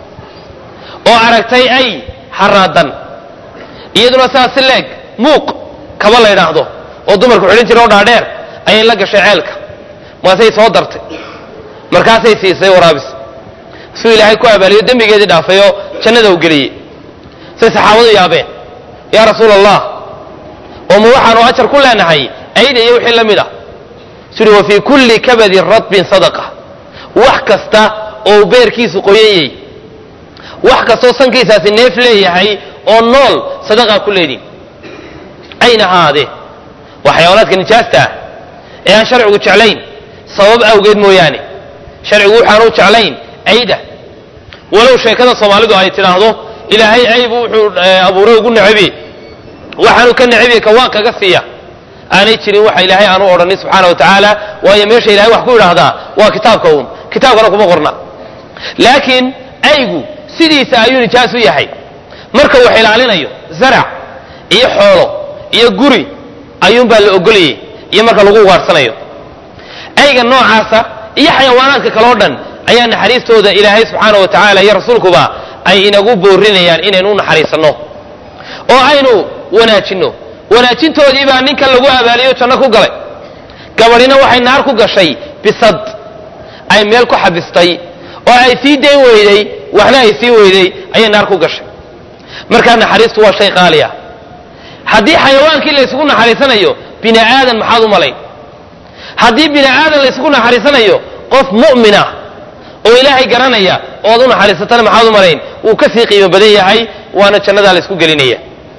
oo aragtay ay haraadan iyaduna sidaas si leeg muuq kaba la ydhaahdo oo dumarku xidhan jira oo dhaadheer ayay la gashay ceelka maasay soo dartay markaasay siisay waraabis suu ilaahay ku abaaliyo dembigeedii dhaafay oo jannada u geliyey say saxaabadu yaabeen yaa rasuula allah oo ma waxaanu ajar ku leenahay ayda iyo wixii la mid ah suri wa fii kulli kabadin radbin sadaqa wax kasta oo beerkiisu qoyanyey wax kastoo sankiisaasi neef leeyahay oo nool sadaqaa ku leedin ayna ahaadee waa xayawaanaadka nijaasta ah ee aan sharcigu jeclayn sabab awgeed mooyaane sharcigu waxaanu jeclayn ayda walow sheekada soomaalidu ay tidhaahdo ilaahay aybu wuxuu abuuray ugu nacabiye waxaanu ka nacabiye ka waan kaga siiya aanay jirin waxa ilaahay aanu odhanin subxaana wa tacaala waayo meesha ilahay wax ku idhaahdaa waa kitaabka uun kitaabkana kuma qorna laakiin aygu sidiisa ayuu nijaas u yahay marka wax ilaalinayo zarac iyo xoolo iyo guri ayuunbaa la ogolayay iyo marka lagu ugaarsanayo ayga noocaasa iyo xayawaanaadka kaleo dhan ayaa naxariistooda ilaahay subxaana wa tacaala iyo rasuulkuba ay inagu boorinayaan inaynu u naxariisanno oo aynu wanaajinno wanaajintoodii baa ninkan lagu abaaliyo janno ku galay gabadhina waxay naar ku gashay bisad ay meel ku xabistay oo ay sii dayn weyday waxna ay sii weyday ayay naar ku gashay markaa naxariistu waa shay qaali ah haddii xayawaankii laysugu naxariisanayo bini aadan maxaad u malayn haddii bini aadan laysugu naxariisanayo qof mu'minah oo ilaahay garanaya ood u naxariisatana maxaad u malayn wuu ka sii qiimo badan yahay waana jannadaa laysku gelinaya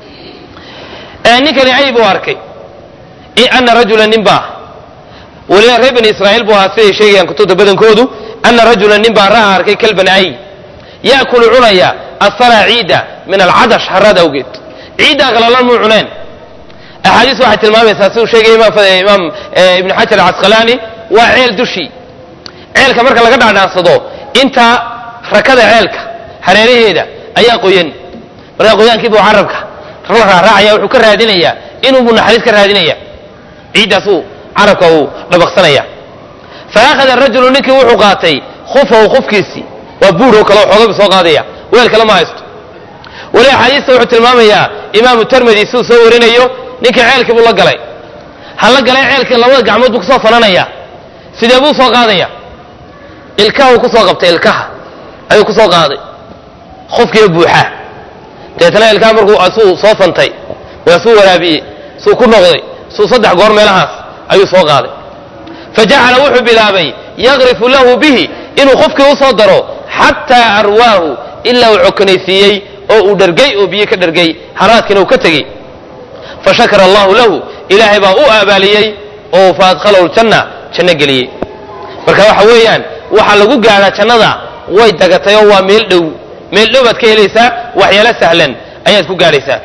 ninkani ay buu arkay ana rajula nin baa weliba reer bani israa'iil buu ahaa siday sheegayaan kutubta badankoodu ana rajula nin baa ra'a arkay kalban ay ya'kulu cunaya asara ciida min alcadash haraad awgeed ciiddaa qalalan muu cuneen axaadiis waxay tilmaamaysaa siduu sheegaya imaam ibn xajar alcasqalaani waa ceel dushii ceelka marka laga dhaadhaansado inta rakada ceelka hareeraheeda ayaa qoyan markaa qoyaankiibuu carabka la raaraacaya wuxuu ka raadinayaa inuubuu naxariis ka raadinaya ciiddaasuu carabka uu dhabaqsanaya fa akhada rajulu ninkii wuxuu qaatay khufahu khufkiisii waa buuroo kale oo xoogabu soo qaadaya weel kale ma haysto weli axaadiista wuxuu tilmaamayaa imaamu termedi siduu soo warinayo ninkii ceelkii buu la galay ha la galay ceelkii labada gacmood buu kusoo fananaya sidee buu soo qaadaya ilkahuu kusoo qabtay ilkaha ayuu kusoo qaaday khufkiiba buuxaa deetana ilkaha markuu suu soo fantay waa suu waraabiyey suu ku noqday suu saddex goor meelahaas ayuu soo qaaday fa jacala wuxuu bilaabay yaqrifu lahu bihi inuu qofkii u soo daro xataa arwaahu ilaa uu cokanaysiiyey oo uu dhargay oo biyo ka dhargay haraadkiina uu ka tegey fa shakara allahu lahu ilaahay baa u abaaliyey oo fa adkhalahu ljanna janno geliyey marka waxa weeyaan waxaa lagu gaadhaa jannada way dagatay oo waa meel dhow meel dhow baad ka helaysaa waxyaalo sahlan ayaad ku gaadhaysaa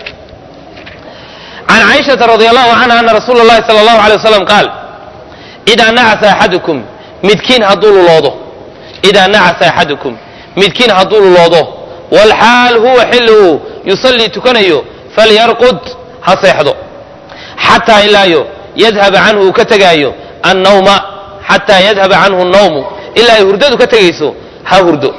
can caaishata radi allahu canha ana rasuula اllahi sala allahu alay wasalam qaal idaa nacasa axadukum midkiin hadduu luloodo idaa nacasa axadukum midkiin hadduu luloodo walxaal huwa xilli uu yusallii tukanayo falyarqud ha seexdo xataa ilaayo yadhaba canhu uu ka tegaayo annawma xataa yadhaba canhu nawmu ilaa ay hurdadu ka tegayso ha hurdo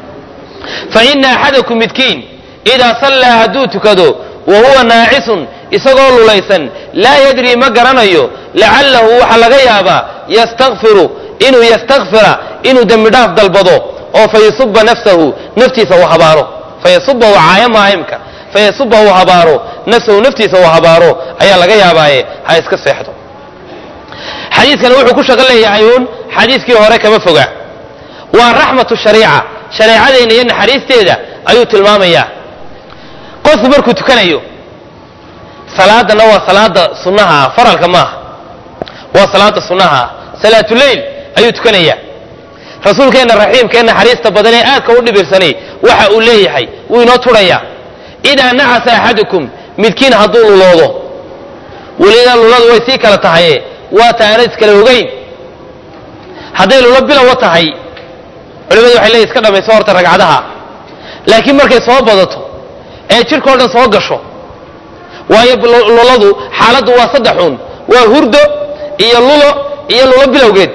fa ina axadakum midkiin idaa sallaa hadduu tukado wa huwa naacisun isagoo lulaysan laa yadrii ma garanayo lacallahu waxaa laga yaabaa yastakfiru inuu yastakfira inuu dembi dhaaf dalbado oo fayasuba nafsahu naftiisa uu habaaro fayasuba uu caayamaha imka fayasuba uu habaaro nafsahu naftiisa uu habaaro ayaa laga yaabaaye ha iska seexdo xadiidkani wuxuu ku shaqo leeyahay uun xadiiskii hore kama foga waa raxmatu shariica shareecadeenna iyo naxariisteeda ayuu tilmaamayaa qofku markuu tukanayo salaadana waa salaada sunnaha ah faralka maaha waa salaada sunnaha ah salaatuleyl ayuu tukanayaa rasuulkeenna raxiimka ee naxariista badan ee aadka u dhibirsanay waxa uu leeyahay wuu inoo turhayaa idaa nacasa axadukum midkiin hadduu luloodo welidaa luladu way sii kala tahaye waa ta aanad iskala ogeyn hadday lulo bilowa tahay culimadu waxay leeyihin iska dhamayso horta ragcadaha laakiin markay soo badato ee jidhkao dhan soo gasho waayo luladu xaaladdu waa saddexuun waa hurdo iyo lulo iyo lulo bilowgeed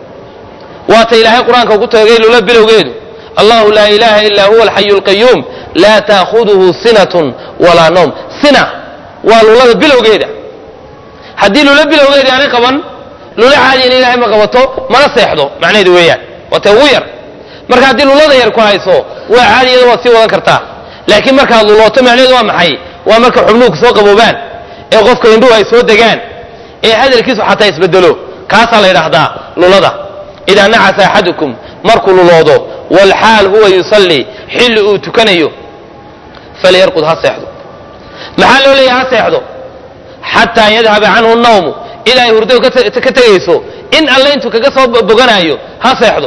waata ilaahay qur-aanka ugu toogay lulo bilowgeedu allahu laa ilaha illa huwa alxayu alqayuum laa taakhuduhu sinatun walaa nawm sina waa lulada bilowgeeda haddii lulo bilowgeeda aanay qaban lulo caadiyana ilaahay ma qabato mana seexdo macnaheedu weeyaan waa tee ugu yar marka haddii lulada yar ku hayso waa caadiyada waad sii wadan kartaa laakiin markaad lulooto macnaheedu waa maxay waa marka xubnuhu soo qaboobaan ee qofka indhuhu ay soo degaan ee hadalkiisu xataa isbedelo kaasaa la yidhaahdaa lulada idaa nacasa axadukum markuu luloodo walxaal huwa yusallii xilli uu tukanayo falyarqud ha seexdo maxaa loo leeyahay ha seexdo xataa yadhaba canhu nawmu ilaa ay hurdadu ka tegayso in alle intuu kaga soo boganaayo ha seexdo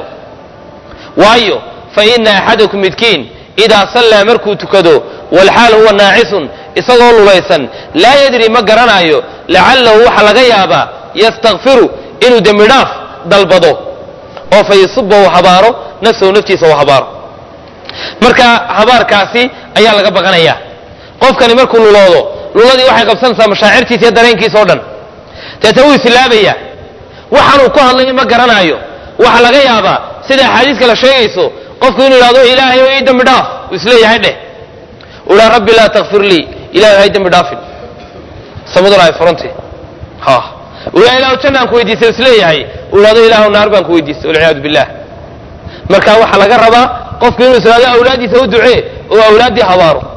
waayo fa ina axadakum midkiin idaa sallaa markuu tukado walxaal huwa naacisun isagoo lulaysan laa yadri ma garanaayo lacallahu waxaa laga yaabaa yastakfiru inuu dembi dhaaf dalbado oo fa yasuba uu habaaro nafsahu naftiisa uu habaaro marka habaarkaasi ayaa laga baqanayaa qofkani markuu luloodo luladii waxay qabsanaysaa mashaacirtiisa iyo dareenkiisa o dhan deeta wuu islaabayaa waxaanuu ku hadlaya ma garanaayo waxaa laga yaabaa sida axaadiis kale sheegayso qofku inuu yidhahdo ilaahay o ii dembi dhaaf uu isleeyahay dheh uu idhaa rabbi laa takfir lii ilahay hay dembi dhaafin samaduna ay furantay ha uu idhaa ilahu jannaan ku weydiistay isleeyahay uu idhahdo ilaahu naar baan ku weydiistay walciyaadu billah marka waxaa laga rabaa qofku inuu islaado awlaaddiisa u ducee oo awlaaddii habaaro